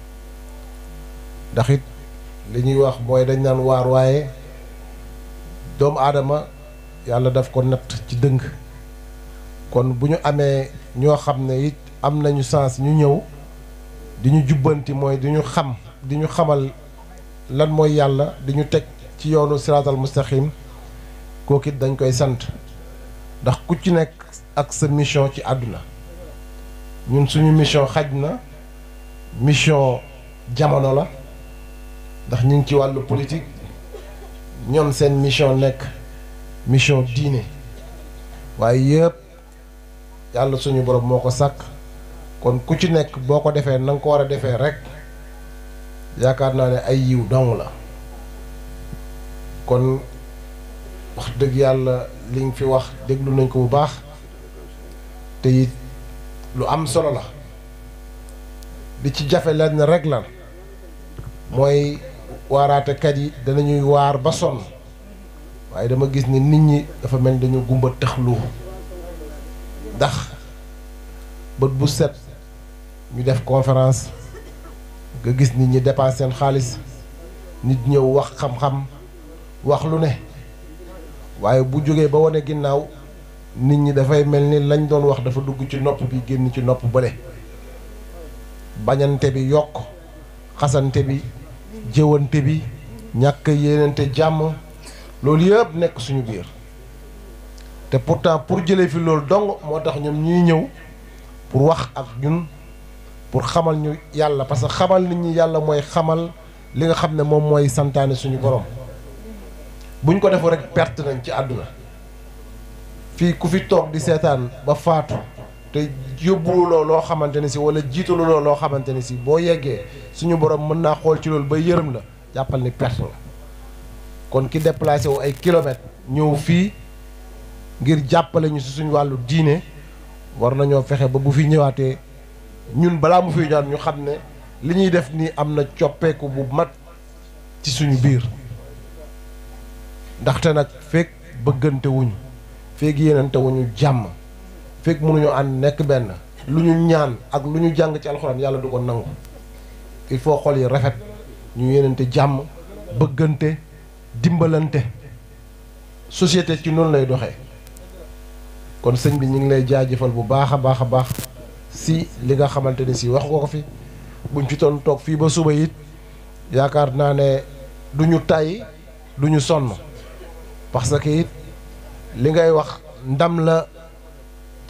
ndax it li ñuy wax mooy dañ naan waar waaye doomu aadama yàlla daf ko natt ci dëng kon bu ñu amee ñoo xam ne it am nañu sens ñu ñëw di ñu jubbanti mooy di ñu xam di ñu xamal lan mooy yàlla di ñu teg ci yoonu siraatal mustaqim kooku it dañ koy sant ndax ku ci nekk ak sa mission ci àdduna ñun suñu mission xaj na mission jamono la ndax ñu ngi ci wàllu politique ñoom seen mission nekk mission diine waaye yëpp yàlla suñu borom moo ko sàkk kon ku ci nekk boo ko defee na nga ko war a defee rek yaakaar naa ne ay yiw dong la kon wax dëgg yàlla li nga fi wax déglu nañ ko bu baax te it lu am solo la li ci jafe lenn rek la mooy waaraatekat yi danañuy waar ba sonn waaye dama gis ni nit ñi dafa mel ni dañu gumba tëxlu ndax bët bu set ñu def conférence nga gis nit ñi dépense seen xaalis nit ñëw wax xam-xam wax lu ne waaye bu jógee ba wane ginnaaw nit ñi dafay mel ni lañ doon wax dafa dugg ci nopp bi génn ci nopp bële bañante bi yokk xasante bi jëwante bi ñàkk yéenante jàmm loolu yëpp nekk suñu biir te pourtant pour jëlee fi loolu dong moo tax ñoom ñuy ñëw pour wax ak ñun pour xamal ñu yàlla parce que xamal nit ñi yàlla mooy xamal li nga xam ne moom mooy santaane suñu borom buñ ko defoo rek perte nañ ci àdduna fii ku fi toog di seetaan ba faatu te yóbbuloo loo xamante ne si wala jiitaluloo loo xamante ne si boo yeggee suñu borom mën naa xool ci loolu ba yërëm la jàppal ni perte la kon ki déplacé wu ay kilomètres ñëw fii ngir jàppale ñu si suñu wàllu diine war nañoo fexe ba bu fi ñëwaatee ñun balaa mu fi ñëwaat ñu xam ne li ñuy def nii am na coppeeku bu mat ci suñu biir ndaxte nag fekk bëggante wuñu fekk yéenante wuñu jàmm fekk mënuñu ànd nekk benn lu ñu ñaan ak lu ñu jàng ci alxuraan yàlla du ko nangu il faut xol yi rafet ñu yéenante jàmm bëggante dimbalante société ci noonu lay doxee kon sëñ bi ñu ngi lay jaajëfal bu baax a baax a baax si li nga xamante ni si wax nga ko fi buñ fi doon toog fii ba suba it yaakaar naa ne du ñu tàyyi du ñu sonn parce que it li ngay wax ndam la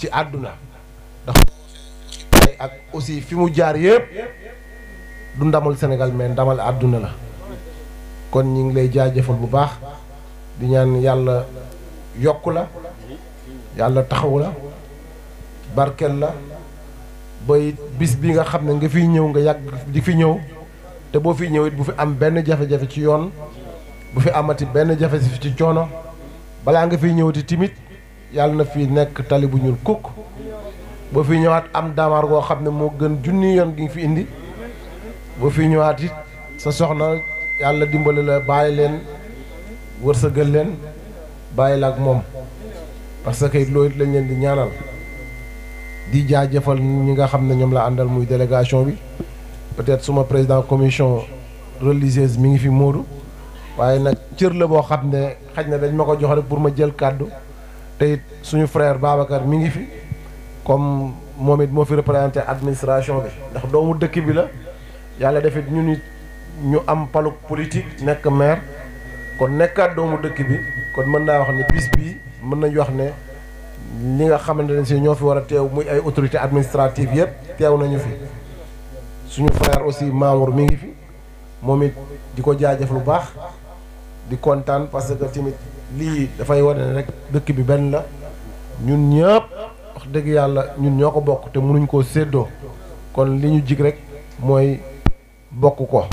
ci àdduna ndax tey ak aussi fi mu jaar yëpp du ndamal Sénégal mais ndamal àdduna la kon ñi ngi lay jaajëfal bu baax di ñaan yàlla yokk la yàlla taxaw la barkel la bay bis bi nga xam ne nga fiy ñëw nga yàgg di fi ñëw te boo fi ñëw it bu fi am benn jafe-jafe ci yoon bu fi amati benn jafe-jafe ci coono balaa nga fiy ñëwati timit yàlla na fi nekk tali bu ñuul kukk boo fi ñëwaat am daamaar goo xam ne moo gën junni yoon gi nga fi indi boo fi ñëwaat it sa soxna yàlla dimbali la bàyyi leen wërsëgal leen bàyyi la ak moom parce que it loolu it lañ leen di ñaanal di jaajëfal ñi nga xam ne ñoom la àndal muy délégation bi peut-être suma président commission religieuse mi ngi fi Moodu waaye nag cër la boo xam ne xaj na dañ ma ko jox rek pour ma jël kàddu te it suñu frère Babacar mi ngi fi comme moom it moo fi représenté administration bi ndax doomu dëkk bi la yàlla defit ñu nit ñu am paluk politique nekk maire kon nekkaat doomu dëkk bi kon mën naa wax ne bis bii mën nañu wax ne ñi nga xamante ne si ñoo fi war a teew muy ay autorité administrative yëpp teew nañu fi suñu frère aussi Mamour mi ngi fi moom it di ko jaajëf lu baax di kontaan parce que tamit lii dafay wane ne rek dëkk bi benn la ñun ñëpp wax dëgg yàlla ñun ñoo ko bokk te mënuñ koo séddoo kon li ñu jig rek mooy bokk ko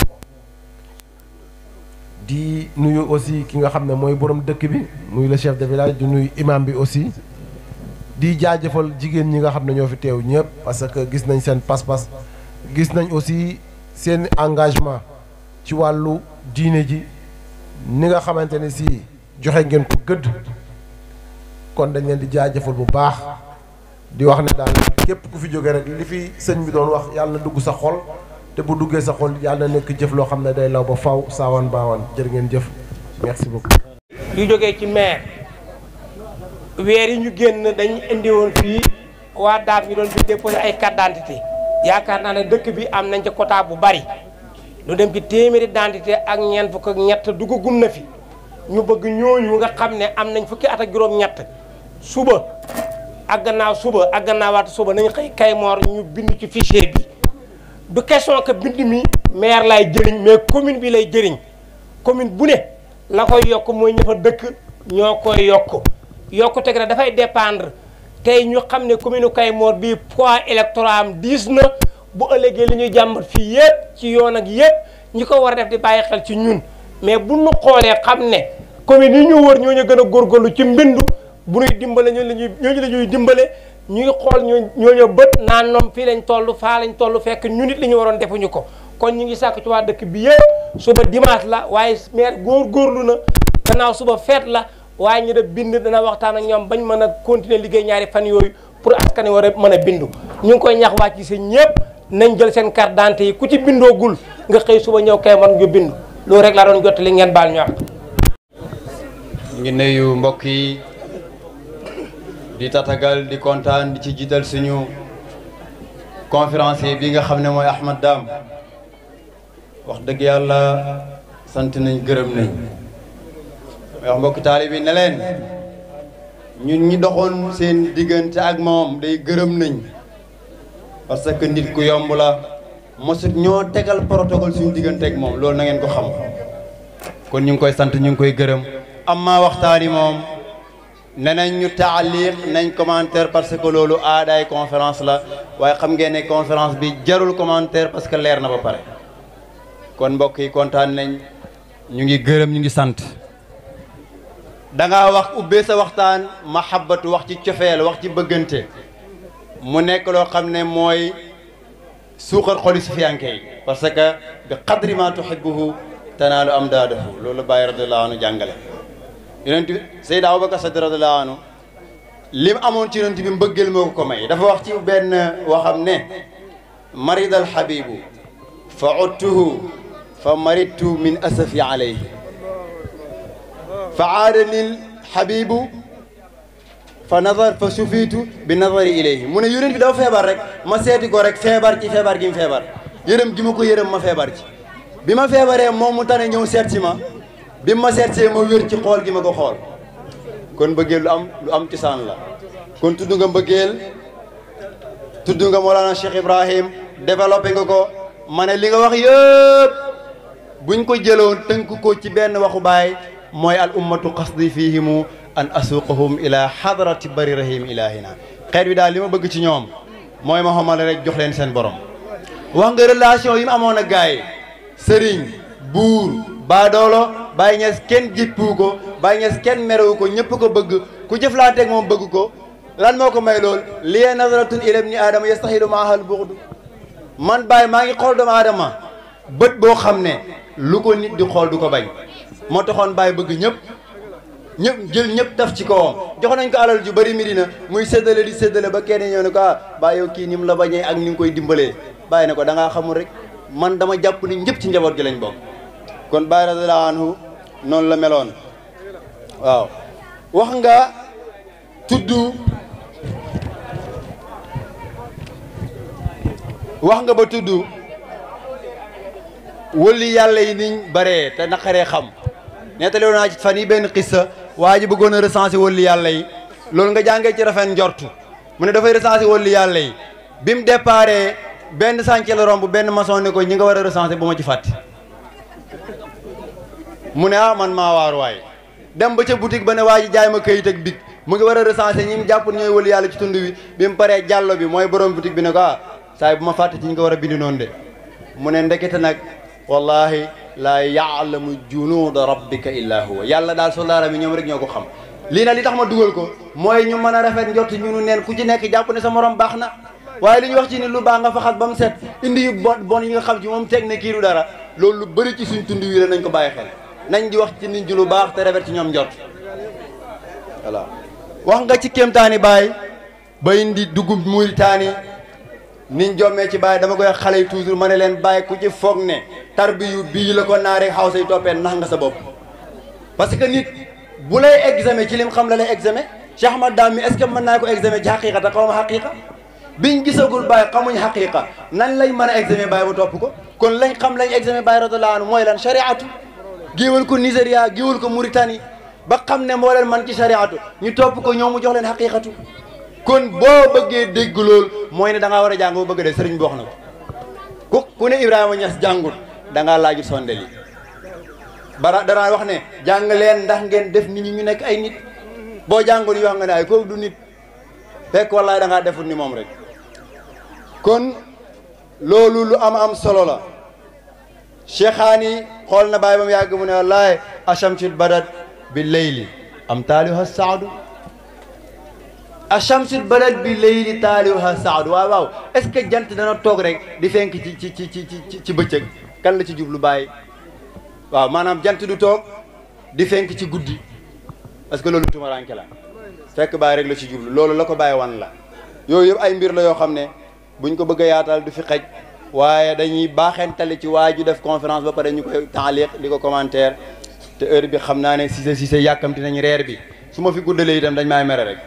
di nuyu aussi ki nga xam ne mooy borom dëkk bi muy le chef de village di nuyu imam bi aussi di jaajëfal jigéen ñi nga xam ne ñoo fi teew ñëpp parce que gis nañ seen pas-pas gis nañ aussi seen engagement ci wàllu diine ji ni nga xamante ne si joxe ngeen ko gëdd kon dañ leen di jaajëfal bu baax di wax ne daal képp ku fi jóge rek li fi sëñ bi doon wax yàlla na dugg sa xol te bu duggee sa xol yàlla na nekk jëf loo xam ne day law ba faw saawaan baawaan jërë ngeen jëf merci beaucoup. yu jógee ci maire weer yi ñu génn dañu indi woon fii waa daaf ñu doon fi déposé ay carte d'identité yaakaar naa ne dëkk bi am nañ ci quota bu bari lu dem ci téeméeri d'identité ak ñeent fukk ak ñett dugagum na fi ñu bëgg ñooñu nga xam ne am nañ fukki at ak juróom-ñett suba ak gannaaw suba ak gannaawaat suba nañ xëy Kaymoor ñu bind ci fichier bi du question que bind mi maire lay jëriñ mais commune bi lay jëriñ commune bu ne la koy yokk mooy ña fa dëkk ñoo koy yokk yokkute gi nag dafay dépendre tey ñu xam ne commune Kaymoor bii poids électoral am diis na bu ëllëgee li ñuy jàmbat fii yëpp ci yoon ak yëpp ñi ko war a def di bàyyi xel ci ñun mais bu ñu xoolee xam ne commune yi ñu wër ñoo ñu gën a góorgóorlu ci mbindu bu ñuy dimbale ñooñu la ñuy ñooñu la ñuy dimbale ñuy xool ñoo ñooñu bët naan ñoom fii lañ toll faa lañ toll fekk ñu nit li ñu waroon defuñu ko kon ñu ngi sàkk ci waa dëkk bi yëpp suba dimanche la waaye maire góor-góorlu na gannaaw suba feet la waaye ñu def bind dana waxtaan ak ñoom bañ mën a continuer liggéey ñaari fan yooyu pour askan wi war a mën a bindu ñu ngi koy ñax wàcc ci seen ñëpp nañ jël seen carte d'identité yi ku ci bindoogul nga xëy suba ñëw kay man nga bindu loolu rek laa doon jottali ngeen baal ñu wax. ngi nuyu mbokk yi di tatagal di kontaan di ci jiital suñu conférencier bi nga xam ne mooy Ahmad Dam wax dëgg yàlla sant nañ gërëm nañ wax mbokk taalibe bi ne leen ñun ñi doxoon seen diggante ak moom day gërëm nañ parce que nit ku yomb la mosut ñoo tegal protocole suñu diggante ak moom loolu na ngeen ko xam kon ñu ngi koy sant ñu ngi koy gërëm amma waxtaani moom ne nañ ñu taaliq nañ commentaire parce que loolu aadaay conférence la waaye xam ngeen ne conférence bi jarul commentaire parce que leer na ba pare kon mbokk yi kontaan nañ ñu ngi gërëm ñu ngi sant da ngaa wax ubbee sa waxtaan mahabbatu wax ci cofeel wax ci bëggante mu nekk loo xam ne mooy suuxal xoli sufiyanke yi parce que bi qadri ma tuhibbuhu tanaalu am daadahu loolu bàyyi radiallahu anhu jàngale yonent bi Seydina Abubakar Sadiq radiyallahu anhu li mu amoon ci yonent bi mbëggeel moo ko ko may dafa wax ci benn waxam ne marid al habibu fa uttuhu fa maridtu min asafi alayhi fa aadani l habibu fa nazar fa sufiitu bi nazari ilayhi mu ne yonent bi dafa feebar rek ma seeti ko rek feebar ci feebar gi mu feebar yërëm gi ma ko yërëm ma feebar ci bi ma feebaree moom mu tane ñëw seet si ma bi ma seet see ma wér ci xool gi ma ko xool kon bëggee lu am lu am cosaan la kon tudd nga mbëggeel tudd nga Mawlana Cheikh Ibrahim développé nga ko ma ne li nga wax yëpp buñ ko jëloon tënk ko ci benn waxu baay mooy al ummatu qasdi fihimu an asuqahum ila hadrati bari rahim ilahina xeet wi daal li ma bëgg ci ñoom mooy ma xamal rek jox leen seen borom wax nga relation yi mu amoon ak gaay sëriñ buur baadoolo Baye Niass kenn jippu ko Baye Niass kenn merewu ko ñëpp ko bëgg ku jëflanteeg moom bëgg ko lan moo ko may lool liye nazaratun ila ibni aadama yastahilu maahal buxdu man Baye maa ngi xool doomu aadama bët boo xam ne lu ko nit di xool du ko bañ moo taxoon Baye bëgg ñëpp ñëpp jël ñëpp taf ci kawam jox nañ ko alal ju bari Medina muy séddale di séddale ba kenn ñëw ne ko ah Baye yow kii ni mu la bañee ak ni nga koy dimbalee Baye ne ko da ngaa xamul rek man dama jàpp ni ñëpp ci njaboot gi lañ bokk kon Baye radiyallahu anhu noonu la meloon waaw wax nga tudd wax nga ba tudd wëli yàlla yi niñ baree te naqaree xam nettali woon naa ci fan yi benn xissa waa ji bëggoon a recensé wëli yàlla yi loolu nga jàngee ci rafet njortu mu ne dafay recensé wëli yàlla yi bi mu déparé benn sànce la romb benn maçon ne ko ñi nga war a recensé bu ma ci fàtte mu ne ah man maa waar waay dem ba ca boutique ba ne waa ji jaay ma këyit ak big mu ngi war a recensé ñi mu jàpp ñooy wëli yàlla ci tund wi bi mu paree jàllo bi mooy borom boutique bi ne ko ah saa bu ma fàtte ci ñi nga war a bindi noonu de mu ne ndekete nag wallahi laa yaalamu junuuda rabbika illa huwa yàlla daal soldaaram yi ñoom rek ñoo ko xam lii nag li tax ma dugal ko mooy ñu mën a rafet njort ñu nu neen ku ci nekk jàpp ne sa morom baax na waaye li ñu wax ci ni lu baax nga faxas ba mu set indi yu bon bon yi nga xam ci moom teg ne kii du dara loolu lu bëri ci suñ tund wi la nañ ko bàyyi xel nañ di wax ci nit ñi lu baax te rafet ci ñoom njort voilà wax nga ci kéemtaani baay ba indi dugub Mauritanie niñ jommee ci baay dama koy xale yi toujours ma ne leen bàyyi ku ci foog ne tarbiyu bii la ko naa rek xaw say toppee nax nga sa bopp parce que nit bu lay examen ci lim xam la lay examen Cheikh Ahmad Dame mi est ce que mën naa ko examen ci xaqiqa te xaw ma xaqiqa biñ gisagul bàyyi xamuñ xaqiqa nan lañ mën a examen bàyyi ba topp ko kon lañ xam lañ examen bàyyi radiyallahu anhu mooy lan shariatu géewal ko Nigéria géewal ko Mauritanie ba xam ne moo leen man ci shariatu ñu topp ko ñoom mu jox leen xaqiqatu kon boo bëggee dégg lool mooy ne da ngaa war a jàng boo bëgg de sëriñ bi wax na ko ku ku ne Ibrahima Niass jàngut da ngaa laajut sondel yi bara danaa wax ne jàng leen ndax ngeen def nit ñi ñu nekk ay nit boo jàngul yi wax nga ne ay kooku du nit fekk wallaay da ngaa defut ni moom rek kon loolu lu am am solo la cheikhaani xool na bàyyi ba mu yàgg mu ne wallaay achamsul badat bi leyli am taaliha saadu achamsul badat bi leyli taaliha saadu waaw waaw est ce que jant dana toog rek di fenk ci ci ci ci ci ci bëccëg kan la ci jublu bàyyi waaw maanaam jant du toog di fenk ci guddi parce que loolu tumaranke la fekk bàyyi rek la ci jublu loolu la ko bàyyi wan la yooyu yëpp ay mbir la yoo xam ne buñ ko bëgg a yaatal du fi xej waaye dañuy baaxentali ci waa ju def conférence ba pare ñu koy taaliq di ko commentaire te heure bi xam naa ne Cissé Cissé yàkkamti nañ reer bi su ma fi guddalee itam dañ maay mere rek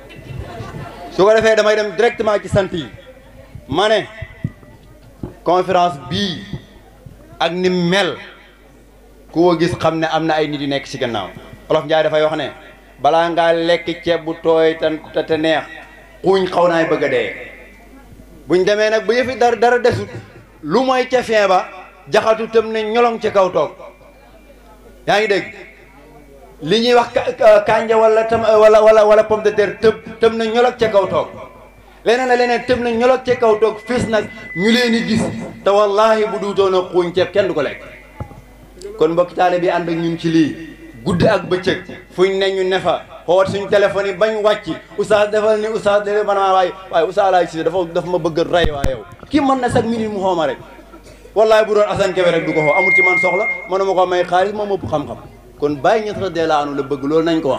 su ko defee damay dem directement ci sant yi ma ne conférence bii ak ni mel ku ko gis xam ne am na ay nit yu nekk ci gannaaw olof Njaay dafay wax ne balaa ngaa lekk ceeb bu tooy te te neex xuuñ xaw naay bëgg a dee buñ demee nag ba yëfi dara dara desut lu mooy ca fin ba jaxatu tëm ne ñolong ci kaw toog yaa ngi dégg li ñuy wax kanja wala tam wala wala wala pomme de terre tëb tëm na ñolog ca kaw toog leneen a leneen tëb na ñolog ca kaw toog fis nag ñu leen di gis te wallahi bu duutoon a xuuñ ceeb kenn du ko lekk kon mbokki taale bi ànd ak ñun ci lii guddi ak bëccëg fuñ ne ñu ne fa xoot suñ téléphone yi bañ wàcc oustaz defal ni oustaz de man maa waaye waaye oustaz laay si dafa dafa ma bëgg rey waa yow kii mën na chaque minute mu xooma rek wallahi bu doon Assane Kébé rek du ko xoo amul ci man soxla mënuma ko may xaalis moom ëpp xam-xam kon Baye Niass radiyallahu anhu la bëgg loolu nañ ko wax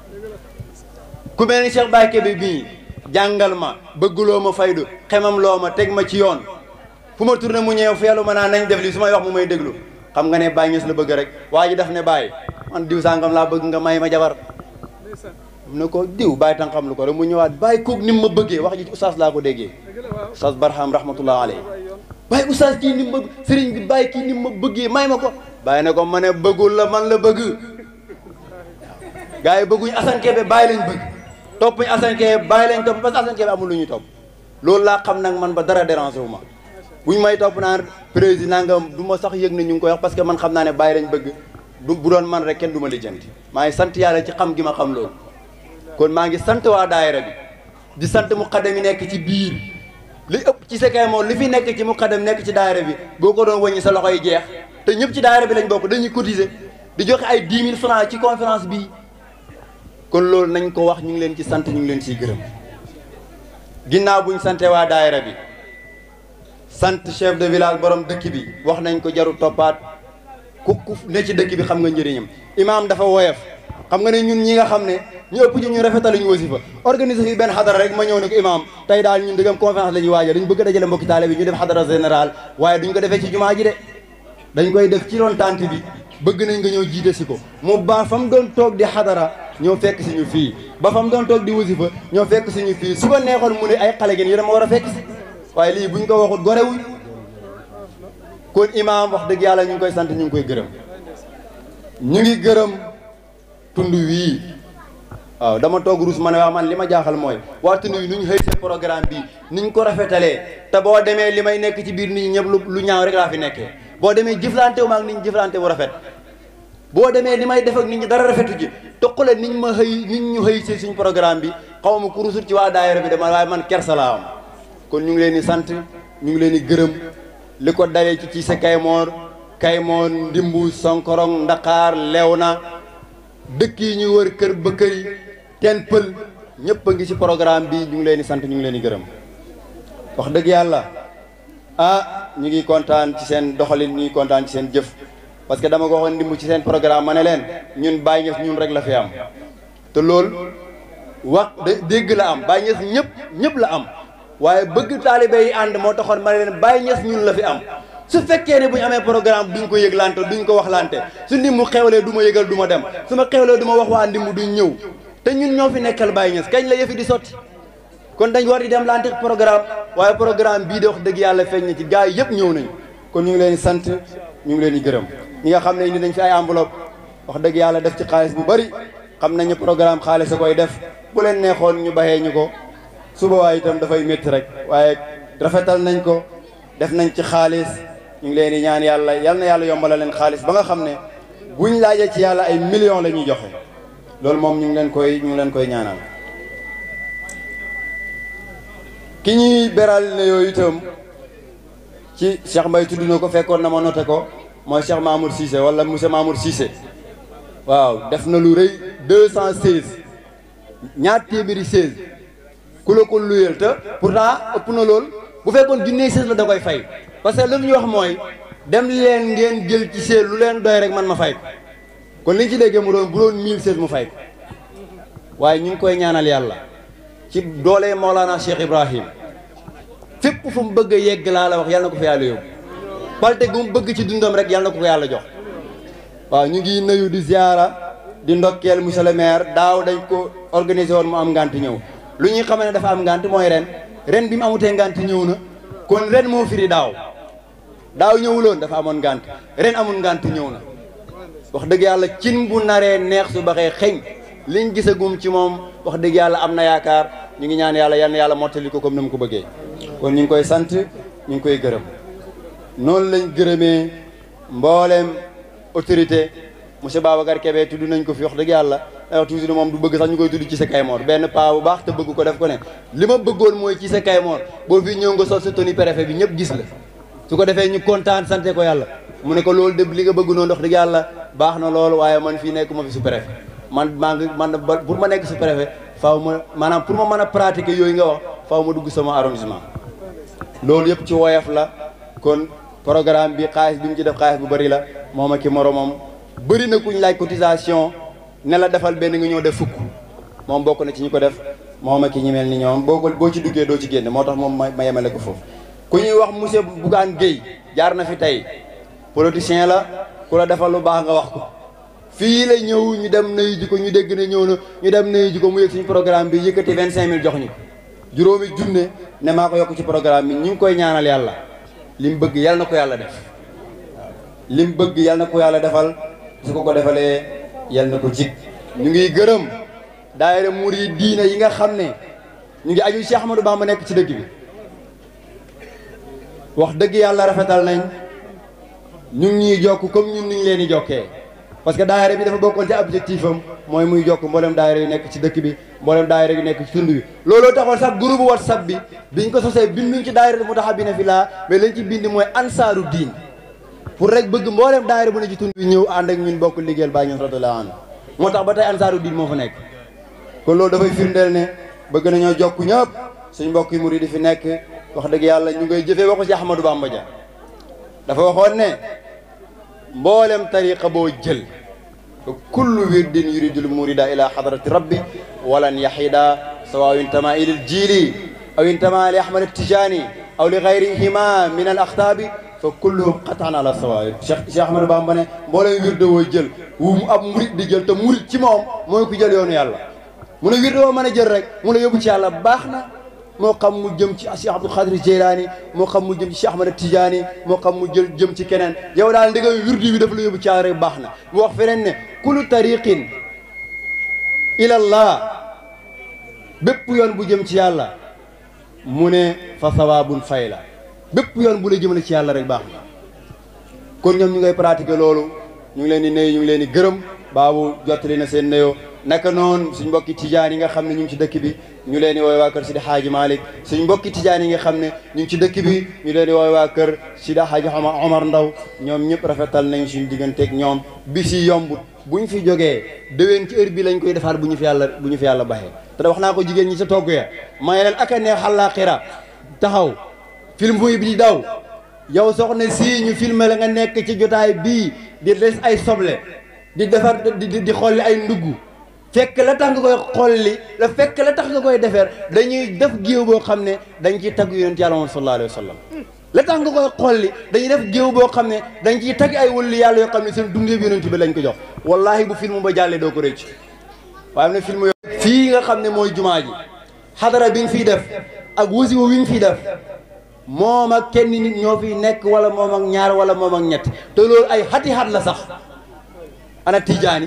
ku mel ni Cheikh Baye Kébé bii jàngal ma bëgguloo ma faydu xemam loo ma teg ma ci yoon fu ma tourné mu ñëw feelu ma naa nañ def li su may wax mu may déglu xam nga ne Baye Niass la bëgg rek waa ji daf ne Baye man diw sangam laa bëgg nga may ma jabar mu ne ko diw Baye tan xam lu ko rek mu ñëwaat Baye kook ni mu ma bëggee wax ji oustaz laa ko déggee oustaz Barham rahmatullah alayhi Baye oustaz kii ni mu ma sëriñ bi Baye kii ni mu ma bëggee may ma ko Baye ne ko ma ne bëggul la man la bëgg gars yi bëgguñ Assane Kébé Baye lañ bëgg topp ñu Assane Kébé bàyyi leen topp parce que Assane Kébé amul lu ñuy topp loolu laa xam nag man ba dara dérangé wu ma buñ may topp naan président nga du ma sax yëg ne ñu ngi koy wax parce que man xam naa ne bàyyi lañ bëgg du bu doon man rek kenn du ma lijjanti maa ngi sant yàlla ci xam gi ma xam loolu kon maa ngi sant waa daayira bi di sant muqaddam yi nekk ci biir li ëpp ci Sekay moom li fi nekk ci muqaddam nekk ci daayira bi boo ko doon wëññi sa loxo yi jeex te ñëpp ci daayira bi lañ bokk dañuy cotiser di joxe ay 10 000 francs ci conférence bii kon loolu nañ ko wax ñu ngi leen ci sant ñu ngi leen ciy gërëm ginnaaw buñ sante waa daayira bi sant chef de village borom dëkk bi wax nañ ko jaru toppaat ku ku ne ci dëkk bi xam nga njëriñam imaam dafa woyof xam nga ne ñun ñi nga xam ne ñu ëpp ci ñu rafetal ñu wasifa organiser fi benn xadara rek ma ñëw ne ko imaam tey daal ñun dëggam conférence la ñuy waajal dañu bëgg a dajale mbokki taale bi ñu def xadara général waaye duñ ko defee ci jumaa ji de dañ koy def ci roon tànt bi bëgg nañ nga ñëw jiite si ko mu baax fa mu doon toog di xadara ñoo fekk si ñu fii ba fa mu doon toog di wasifa ñoo fekk si ñu fii su ko neexoon mu ne ay xale ngeen yi dama war a fekk si waaye lii buñ ko waxut gorewuñ kon imaam wax dëgg yàlla ñu ngi koy sant ñu ngi koy gërëm ñu ngi gërëm tund wii waaw dama toog ruus ma ne wax man li ma jaaxal mooy waa tund wi nu ñu xëy seen programme bi ni ñu ko rafetalee te boo demee li may nekk ci biir nit ñi ñëpp lu lu ñaaw rek laa fi nekkee boo demee jëflante wu ma ak nit ñi jëflante bu rafet boo demee li may def ak nit ñi dara rafetu ci toqale nit ma xëy nit ñu xëy si suñ programme bi xaw ma ku rusut ci waa daayira bi dama waaye man kersa laa am kon ñu ngi leen di sant ñu ngi leen di gërëm li ko dalee ci ci sa Kaymoor Kaymoor Ndimbu Sonkorong Ndakaar Léona dëkk yi ñuy wër kër ba kër yi teen pël ñëpp a ngi ci programme bi ñu ngi leen di sant ñu ngi leen di gërëm wax dëgg yàlla ah ñu ngi kontaan ci seen doxalin ñu ngi kontaan ci seen jëf parce que dama ko waxoon ndimbu ci seen programme ma ne leen ñun Baye Niass ñun rek la fi am te loolu wax dégg la am Baye Niass ñëpp ñëpp la am waaye bëgg taalibe yi ànd moo taxoon ma ne leen Baye Niass ñun la fi am su fekkee ne bu ñu amee programme duñ ko yëglante duñ ko waxlante su ndimbu xewlee du ma yëgal du ma dem su ma xewlee du ma wax waa ndimbu duñ ñëw te ñun ñoo fi nekkal Baye Niass kañ la yëfi di sotti kon dañ war di dem lante programme waaye programme bii de wax dëgg yàlla feeñ na ci gars yi yëpp ñëw nañ kon ñu ngi leen di sant ñu ngi leen di gërëm ñi nga xam ne indi nañ fi ay enveloppe wax dëgg yàlla def ci xaalis bu bari xam nañu programme xaalis a koy def bu leen neexoon ñu baxee ñu ko suba waaye itam dafay métti rek waaye rafetal nañ ko def nañ ci xaalis ñu ngi leen di ñaan yàlla yal na yàlla yombala leen xaalis ba nga xam ne buñ laajee ci yàlla ay millions la ñuy joxe loolu moom ñu ngi leen koy ñu ngi leen koy ñaanal ki ñuy beral ne yooyu itam ci Cheikh Mbaye tudd na ko fekkoon na ma noté ko mooy Cheikh Mamour Cissé wala monsieur Mamour Cissé waaw def na lu rëy deux cent seize ñaar téeméeri seize ku la ko luyeel te pourtant ëpp na lool bu fekkoon junnee seize la da koy fay parce que li ñu wax mooy dem leen ngeen jël ci seize lu leen doy rek man ma fay ko kon li ñu ci déggee mu doon bu doon mille seize mu fay ko waaye ñu ngi koy ñaanal yàlla ci doole Maolana Cheikh Ibrahim fépp fu mu bëgg a yegg laa la wax yàlla na ko fa yàlla yóbbu palte gu mu bëgg ci dundam rek yàlla na ko ko yàlla jox waaw ñu ngi nuyu di ziara di ndokkeel monsieur le maire daaw dañ ko organisé woon mu am ngant ñëw lu ñuy xamee ne dafa am ngant mooy ren ren bi mu amutee ngant ñëw na kon ren moo firi daaw daaw ñëwuloon dafa amoon ngant ren amul ngant ñëw na wax dëgg yàlla cin bu naree neex su baxee xeñ liñ gisagum ci moom wax dëgg yàlla am na yaakaar ñu ngi ñaan yàlla yal na yàlla mottali ko comme ni mu ko bëggee kon ñu ngi koy sant ñu ngi koy gërëm noonu lañ gërëmee mbooleem autorité monsieur Babacar Kébé tudd nañ ko fi wax dëgg yàlla ay wax toujours moom du bëgg sax ñu koy tudd ci sa Kaymoor benn paa bu baax te bëgg ko def ko ne li ma bëggoon mooy ci sa Kaymoor boo fi ñëw nga sol sa tenue préfet bi ñëpp gis la su ko defee ñu kontaan sante ko yàlla mu ne ko loolu de li nga bëgg noonu wax dëgg yàlla baax na loolu waaye man fii nekk ma fi su préfet man maa ngi man pour ma nekk su préfet faaw ma maanaam pour ma mën a pratiquer yooyu nga wax faaw ma dugg sama arrondissement loolu yëpp ci woyof la kon programme bi xaalis bi mu ci def xaalis bu bëri la moom ak ki moromam bëri na kuñ laaj cotisation ne la defal benn nga ñëw def fukk moom bokk na ci ñu ko def moom ak ki ñi mel ni ñoom boo ko boo ci duggee doo ci génne moo tax moom ma yemale ko foofu ku ñuy wax monsieur Bougane Gueye jaar na fi tey politicien la ku la defal lu baax nga wax ko fii la ñëw ñu dem nayu ji ko ñu dégg ne ñëw na ñu dem nayu ji ko mu yëg suñu programme bi yëkkati vingt cinq mille jox ñu ko juróomi junne ne maa ko yokk ci programme bi ñu ngi koy ñaanal yàlla li mu bëgg yàlla na ko yàlla def waaw li mu bëgg yàlla na ko yàlla defal su ko ko defalee yàlla na ko jig ñu ngi gërëm daayira murid diina yi nga xam ne ñu ngi aju Cheikh Ahmadou Bamba nekk ci dëkk bi wax dëgg yàlla rafetal nañ ñu ngi ñuy jokk comme ñun ni ñu leen di jokkee parce que daayira bi dafa bokkoon ci objectif am mooy muy jokk mboolem daayira yu nekk ci dëkk bi mboolem daayira yu nekk ci tund bi looloo taxoon sax groupe whatsapp bi biñ ko sosee binduñ ci daayira Moutahabina Fillah mais lañ ci bind mooy ansaaru diin pour rek bëgg mboolem daayira bu ne ci tund bi ñëw ànd ak ñun bokk liggéeyal Baay Ñas radiyallaahu anhu moo tax ba tey ansaaru diin moo fa nekk kon loolu dafay firndeel ne bëgg nañoo jokk ñëpp suñ mbokk yi murid di fi nekk wax dëgg yàlla ñu ngay jëfee waxu ci Ahmadou Bamba Dia dafa waxoon ne mboolem tariqa boo jël kullu wirdin yuridul murida ila hadrati rabbi walan yahida sawa intama ilal jiili aw intama li ahmad tijani aw li gayrihima min al axtaabi fa kulluhum qatan ala sawa Cheikh Cheikh Ahmadou Bamba ne mboolem wirde woo jël wu mu ab murid di jël te murid ci moom mooy ku jël yoonu yàlla mu ne wirde woo mën a jël rek mu ne yóbbu ci yàlla baax na moo xam mu jëm ci Cheikh Abdou Khadir Jeylaani moo xam mu jëm ci Cheikh Ahmad Tidiane moo xam mu jël jëm ci keneen yow daal ndigam wirdu bi dafa la yóbbu ci yàlla rek baax na mu wax feneen ne kullu tariqin ilallah bépp yoon bu jëm ci yàlla mu ne fa sawaabun fay la bépp yoon bu la jëmale ci yàlla rek baax na kon ñoom ñu ngay pratiquer loolu ñu ngi leen di nuyu ñu ngi leen di gërëm baabu jottali na seen nuyoo naka noonu suñ mbokki tijaan yi nga xam ne ñu ngi ci dëkk bi ñu leen di wooy waa kër Sidi Hadji Malick suñ mbokki tijaan yi nga xam ne ñu ngi ci dëkk bi ñu leen di wooy waa kër Sidi Hadji Omar Omar Ndaw ñoom ñëpp rafetal nañ suñ digganteeg ñoom bis yi yombut buñ fi jógee déwén ci heure bi lañ koy defaat bu ñu fi yàlla bu ñu fi yàlla baxee te da wax naa ko jigéen ñi sa togg ya may leen ak a neex àllaaxira taxaw film buy bi di daw yow soxna si ñu filmé la nga nekk ci jotaay bii di des ay soble di defar di di xolli ay ndugg fekk la tax nga koy xolli la fekk la tax nga koy defar dañuy def géew boo xam ne dañ ciy tagg yonent yàlla moom sallallahu alayhi wa sallam la tax nga koy xolli dañuy def géew boo xam ne dañ ciy tagg ay wëllu yàlla yoo xam ne seen dundee bi yonent bi lañ ko jox wallahi bu film ba jàllee doo ko rëcc waaye am na film yoo fii nga xam ne mooy jumaa ji xadara bi nga fiy def ak wasiwa wi nga fiy def moom ak kenn nit ñoo fiy nekk wala moom ak ñaar wala moom ak ñett te loolu ay xati xat la sax ana tijaani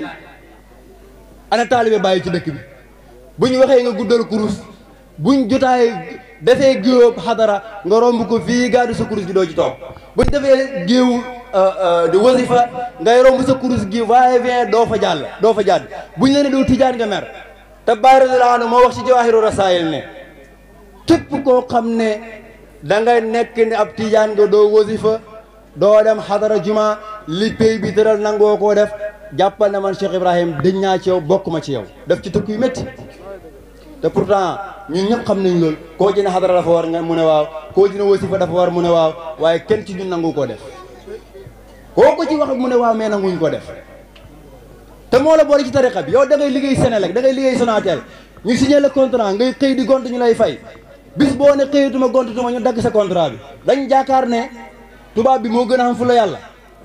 ana taalibe bàyyi ci dëkk bi bu ñu waxee nga guddal kurus buñ jotaay defee géew xadara nga romb ko fii gaadu sa kurus gi doo ci toog buñ defee géew di wasifa ngay romb sa kurus gi waaye vient doo fa jàll doo fa jàdd buñ la ne doo tijaan nga mer te Baay radiyallaahu anhu moo wax ci jawaahiru rasaayil ne képp koo xam ne da nga nekk ne ab tijaan nga doo wasifa doo dem xadara juma li pay bi tëral nangoo koo def jàppal na man Cheikh Ibrahim dëñ naa ci yow bokk ma ci yow def ci tëkk yu métti te pourtant ñun ñëpp xam nañ loolu koo ci ne xadara dafa war nga mu ne waaw koo ci ne wasifa dafa war mu ne waaw waaye kenn ci ñun nangu koo def koo ko ci wax mu ne waaw mais nanguñ ko def te moo la boole ci tariqa bi yow da ngay liggéey Sénélec da ngay liggéey Sonatel ñu signé le contrat ngay xëy di gont ñu lay fay bis boo ne xëyatuma gontutuma ñu dagg sa contrat bi dañ jaakaar ne tubaab bi moo gën a xam fu la yàlla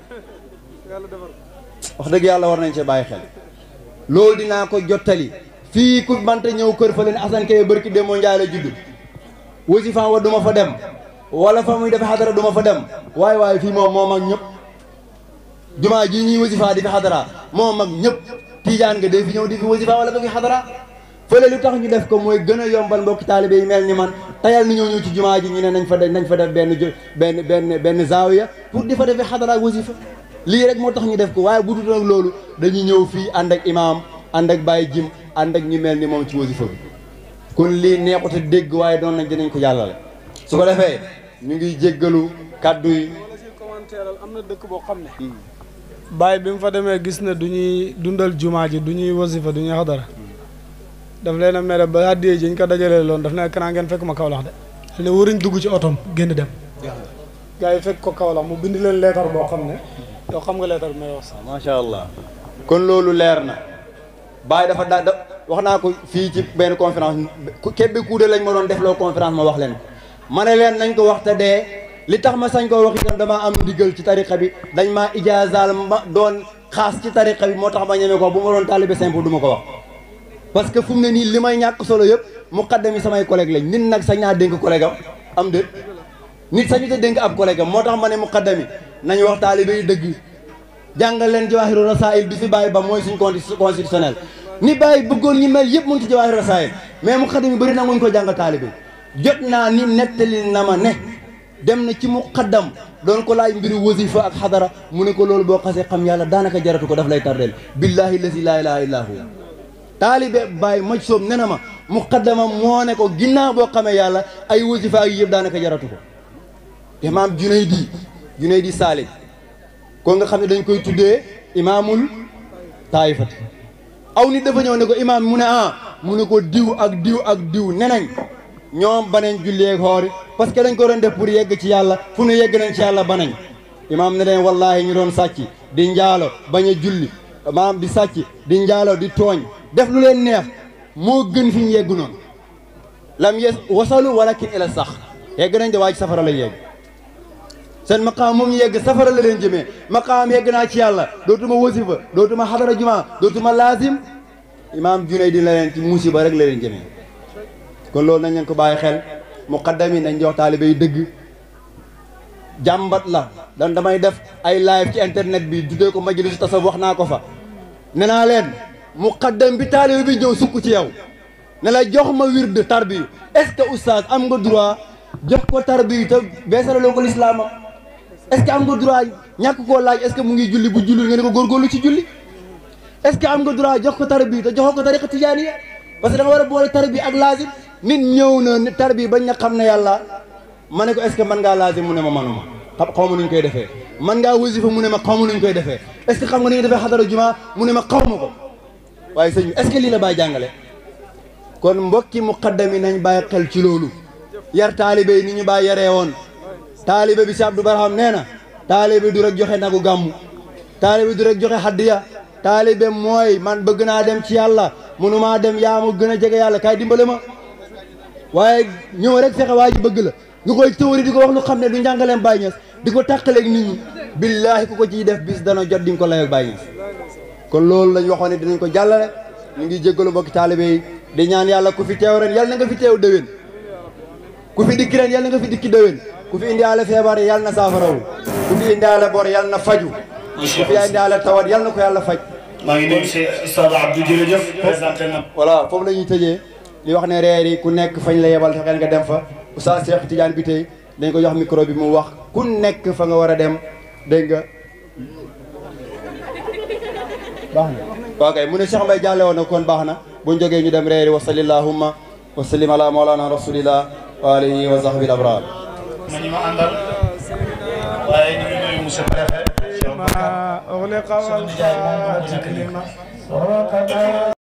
wax dëgg yàlla war nañ cee bàyyi xel loolu dinaa ko jottali fii ku banta ñëw kër fa leen Assane Keye bërki demoo njaay la judd wasifa wa du ma fa dem wala fa muy defe xadara du ma fa dem waaye waaye fii moom moom ak ñëpp jumaa ji ñuy wasifa di fi xadara moom ak ñëpp tiijaan nga day fi ñëw di fi wasifa wala nga fi xadara fële lu tax ñu def ko mooy gën a yombal mbokki taalibe yi mel ni man tayal ni ñëw ñëw ci jumaa ji ñu ne nañ fa def nañ fa def benn benn benn benn zaawiya pour di fa defee xadara ak wasifa lii rek moo tax ñu def ko waaye bu dul nag loolu dañuy ñëw fii ànd ak imaam ànd ak Baye Jim ànd ak ñu mel ni moom ci wasifa bi kon lii neexut a dégg waaye doon nañ dinañ ko jàllale su ko defee ñu ngi jéggalu kàddu yi am na dëkk boo xam ne Baye bi mu fa demee gis ne du ñuy dundal jumaa ji du ñuy wasifa du ñuy xadara daf leen a mere ba àddiyee ji ñu ko dajalee loon daf ne kanaa ngeen fekk ma Kaolack de ne waruñ dugg ci otom génn dem gars yi fekk ko Kaolack mu bind leen leetar boo xam ne yow xam nga leetar bi may wax sax macha allah kon loolu leer na Baye dafa da wax naa ko fii ci benn conférence kebbi kuude lañ ma doon def loo conférence ma wax leen ko ma ne leen nañ ko wax te dee li tax ma sañ koo wax itam damaa am ndigal ci tariqa bi dañ maa ijaazaal ma doon xaas ci tariqa bi moo tax ma ñeme ko bu ma doon taalibe simple du ma ko wax parce que fu mu ne nii li may ñàkk solo yëpp muqaddam yi samay collègue lañ nit nag sañ naa dénk collègue am am déet nit sañu te dénk ab collègue am moo tax ma ne muqaddam yi nañu wax taalibe yi dëgg jàngal leen jawaahiru rasaa'il bi fi bàyyi ba mooy suñ constitutionnel ni bàyyi bëggoon ñi mel yëpp mu ngi ci jawaahir rasaayil mais muqaddam yi bëri nanguñ ko jàng taalibe jot naa ni nettali na ma ne dem na ci muqaddam doon ko laaj mbiru wasifa ak xadara mu ne ko loolu boo xasee xam yàlla daanaka jaratu ko daf lay tardeel billahi lazi laa ilaha illa hu taalibe Baye maj soob ne na ma muqaddama moo ne ko ginnaaw boo xamee yàlla ay wasifa ak yëpp daanaka jaratu ko imaam Junaydi Junaydi Saalik ko nga xam ne dañ koy tuddee imaamul taayifati aw nit dafa ñëw ne ko imaam mu ne ah mu ne ko diw ak diw ak diw nenañ ñoom banañ julleeg xoori parce que dañ ko doon def pour yegg ci yàlla fu nu yegg nañ ci yàlla banañ imaam ne leen wallaahi ñu doon sàcc di njaalo bañ a julli maam di sàcc di njaalo di tooñ def lu leen neex moo gën fi ñu yegg noonu lam yes wasalu walakin ila sax yegg nañ de waaj safara lañ yegg seen maqaam moom ñu yegg safara la leen jëmee maqaam yegg naa ci yàlla dootuma wasifa dootuma xadara juma dootuma laazim imaam junay di la leen ci musiba rek la leen jëmee kon loolu nañ leen ko bàyyi xel muqaddam yi nañ jox taalibe yi dëgg jàmbat la dan damay def ay live ci internet bi tuddee ko majlis tasawuf wax naa ko fa ne naa leen muqaddam bi taalibe bi ñëw sukk ci yow ne la jox ma wird tarbiyu est-ce que oustaz am nga droit jox ko tarbiyu te beesaloo ko lislaama est-ce que am nga droit ñàkk koo laaj est-ce que mu ngi julli bu julli nga ne ko góorgóorlu ci julli est-ce que am nga droit jox ko tarbiyu te joxoo ko tariqa tijaaniya parce que da nga war a boole tarbiyu ak laazim nit ñëw na ni tarbiyu bañ na xam ne yàlla ma ne ko est-ce que mën ngaa laazim mu ne ma manuma xam xaw ma nuñ koy defee mën ngaa wasifa mu ne ma xaw ma nuñ koy defee est-ce que xam nga ni nga defee xadara juma mu ne ma xaw ma ko waaye sëñ bi est-ce que lii la bàyyi jàngale kon mbokki muqaddam yi nañ bàyyi xel ci loolu yar taalibe yi ni ñu bàyyi yaree woon taalibe bi si Abdou Barham nee na taalibe du rek joxe nagu gàmmu taalibe du rek joxe haddiya taalibe mooy man bëgg naa dem ci yàlla mënumaa dem yaa ma gën a jege yàlla kaay dimbale ma waaye ñëw rek fexe waa ji bëgg la nga koy tëwri di ko wax lu xam ne du njàngaleem Baye Niass di ko tàqaleeg nit ñi billaahi ku ko ciy def bis dana jot di nga ko layoog Baye Niass kon loolu lañ waxoon ne dinañ ko jàllale ñu ngi jéggalu mbokki taalibe yi di ñaan yàlla ku fi teew ren yàlla na nga fi teew déwén ku fi dikki ren yàlla na nga fi dikki déwén ku fi indiaale feebar yàlla na saafarawu ku fi indiaale bor yàlla na faju ku fi indiaale tawat yàlla na ko yàlla faj maa ngi nuyu si Oustaz Abdou jërëjëf présenté na voilà foofu la ñuy tëjee li wax ne reer yi ku nekk fañ la yebal fexeel nga dem fa Oustaz Cheikh Tidiane bi tey dañ ko jox micro bi mu wax ku nekk fa nga war a dem dégg nga baax na waaw kay mu ne Cheikh Mbaye jàlle woon na kon baax na buñ jógee ñu dem reeri wa salillahumma wa sallim ala mawlana rasulillah wa alihi wa sahbihi al-abrar ma ñu ma àndal waaye ñu ngi nuyu monsieur préfet Cheikh Bakar أغلق sunu nijaay moom moo nekk nii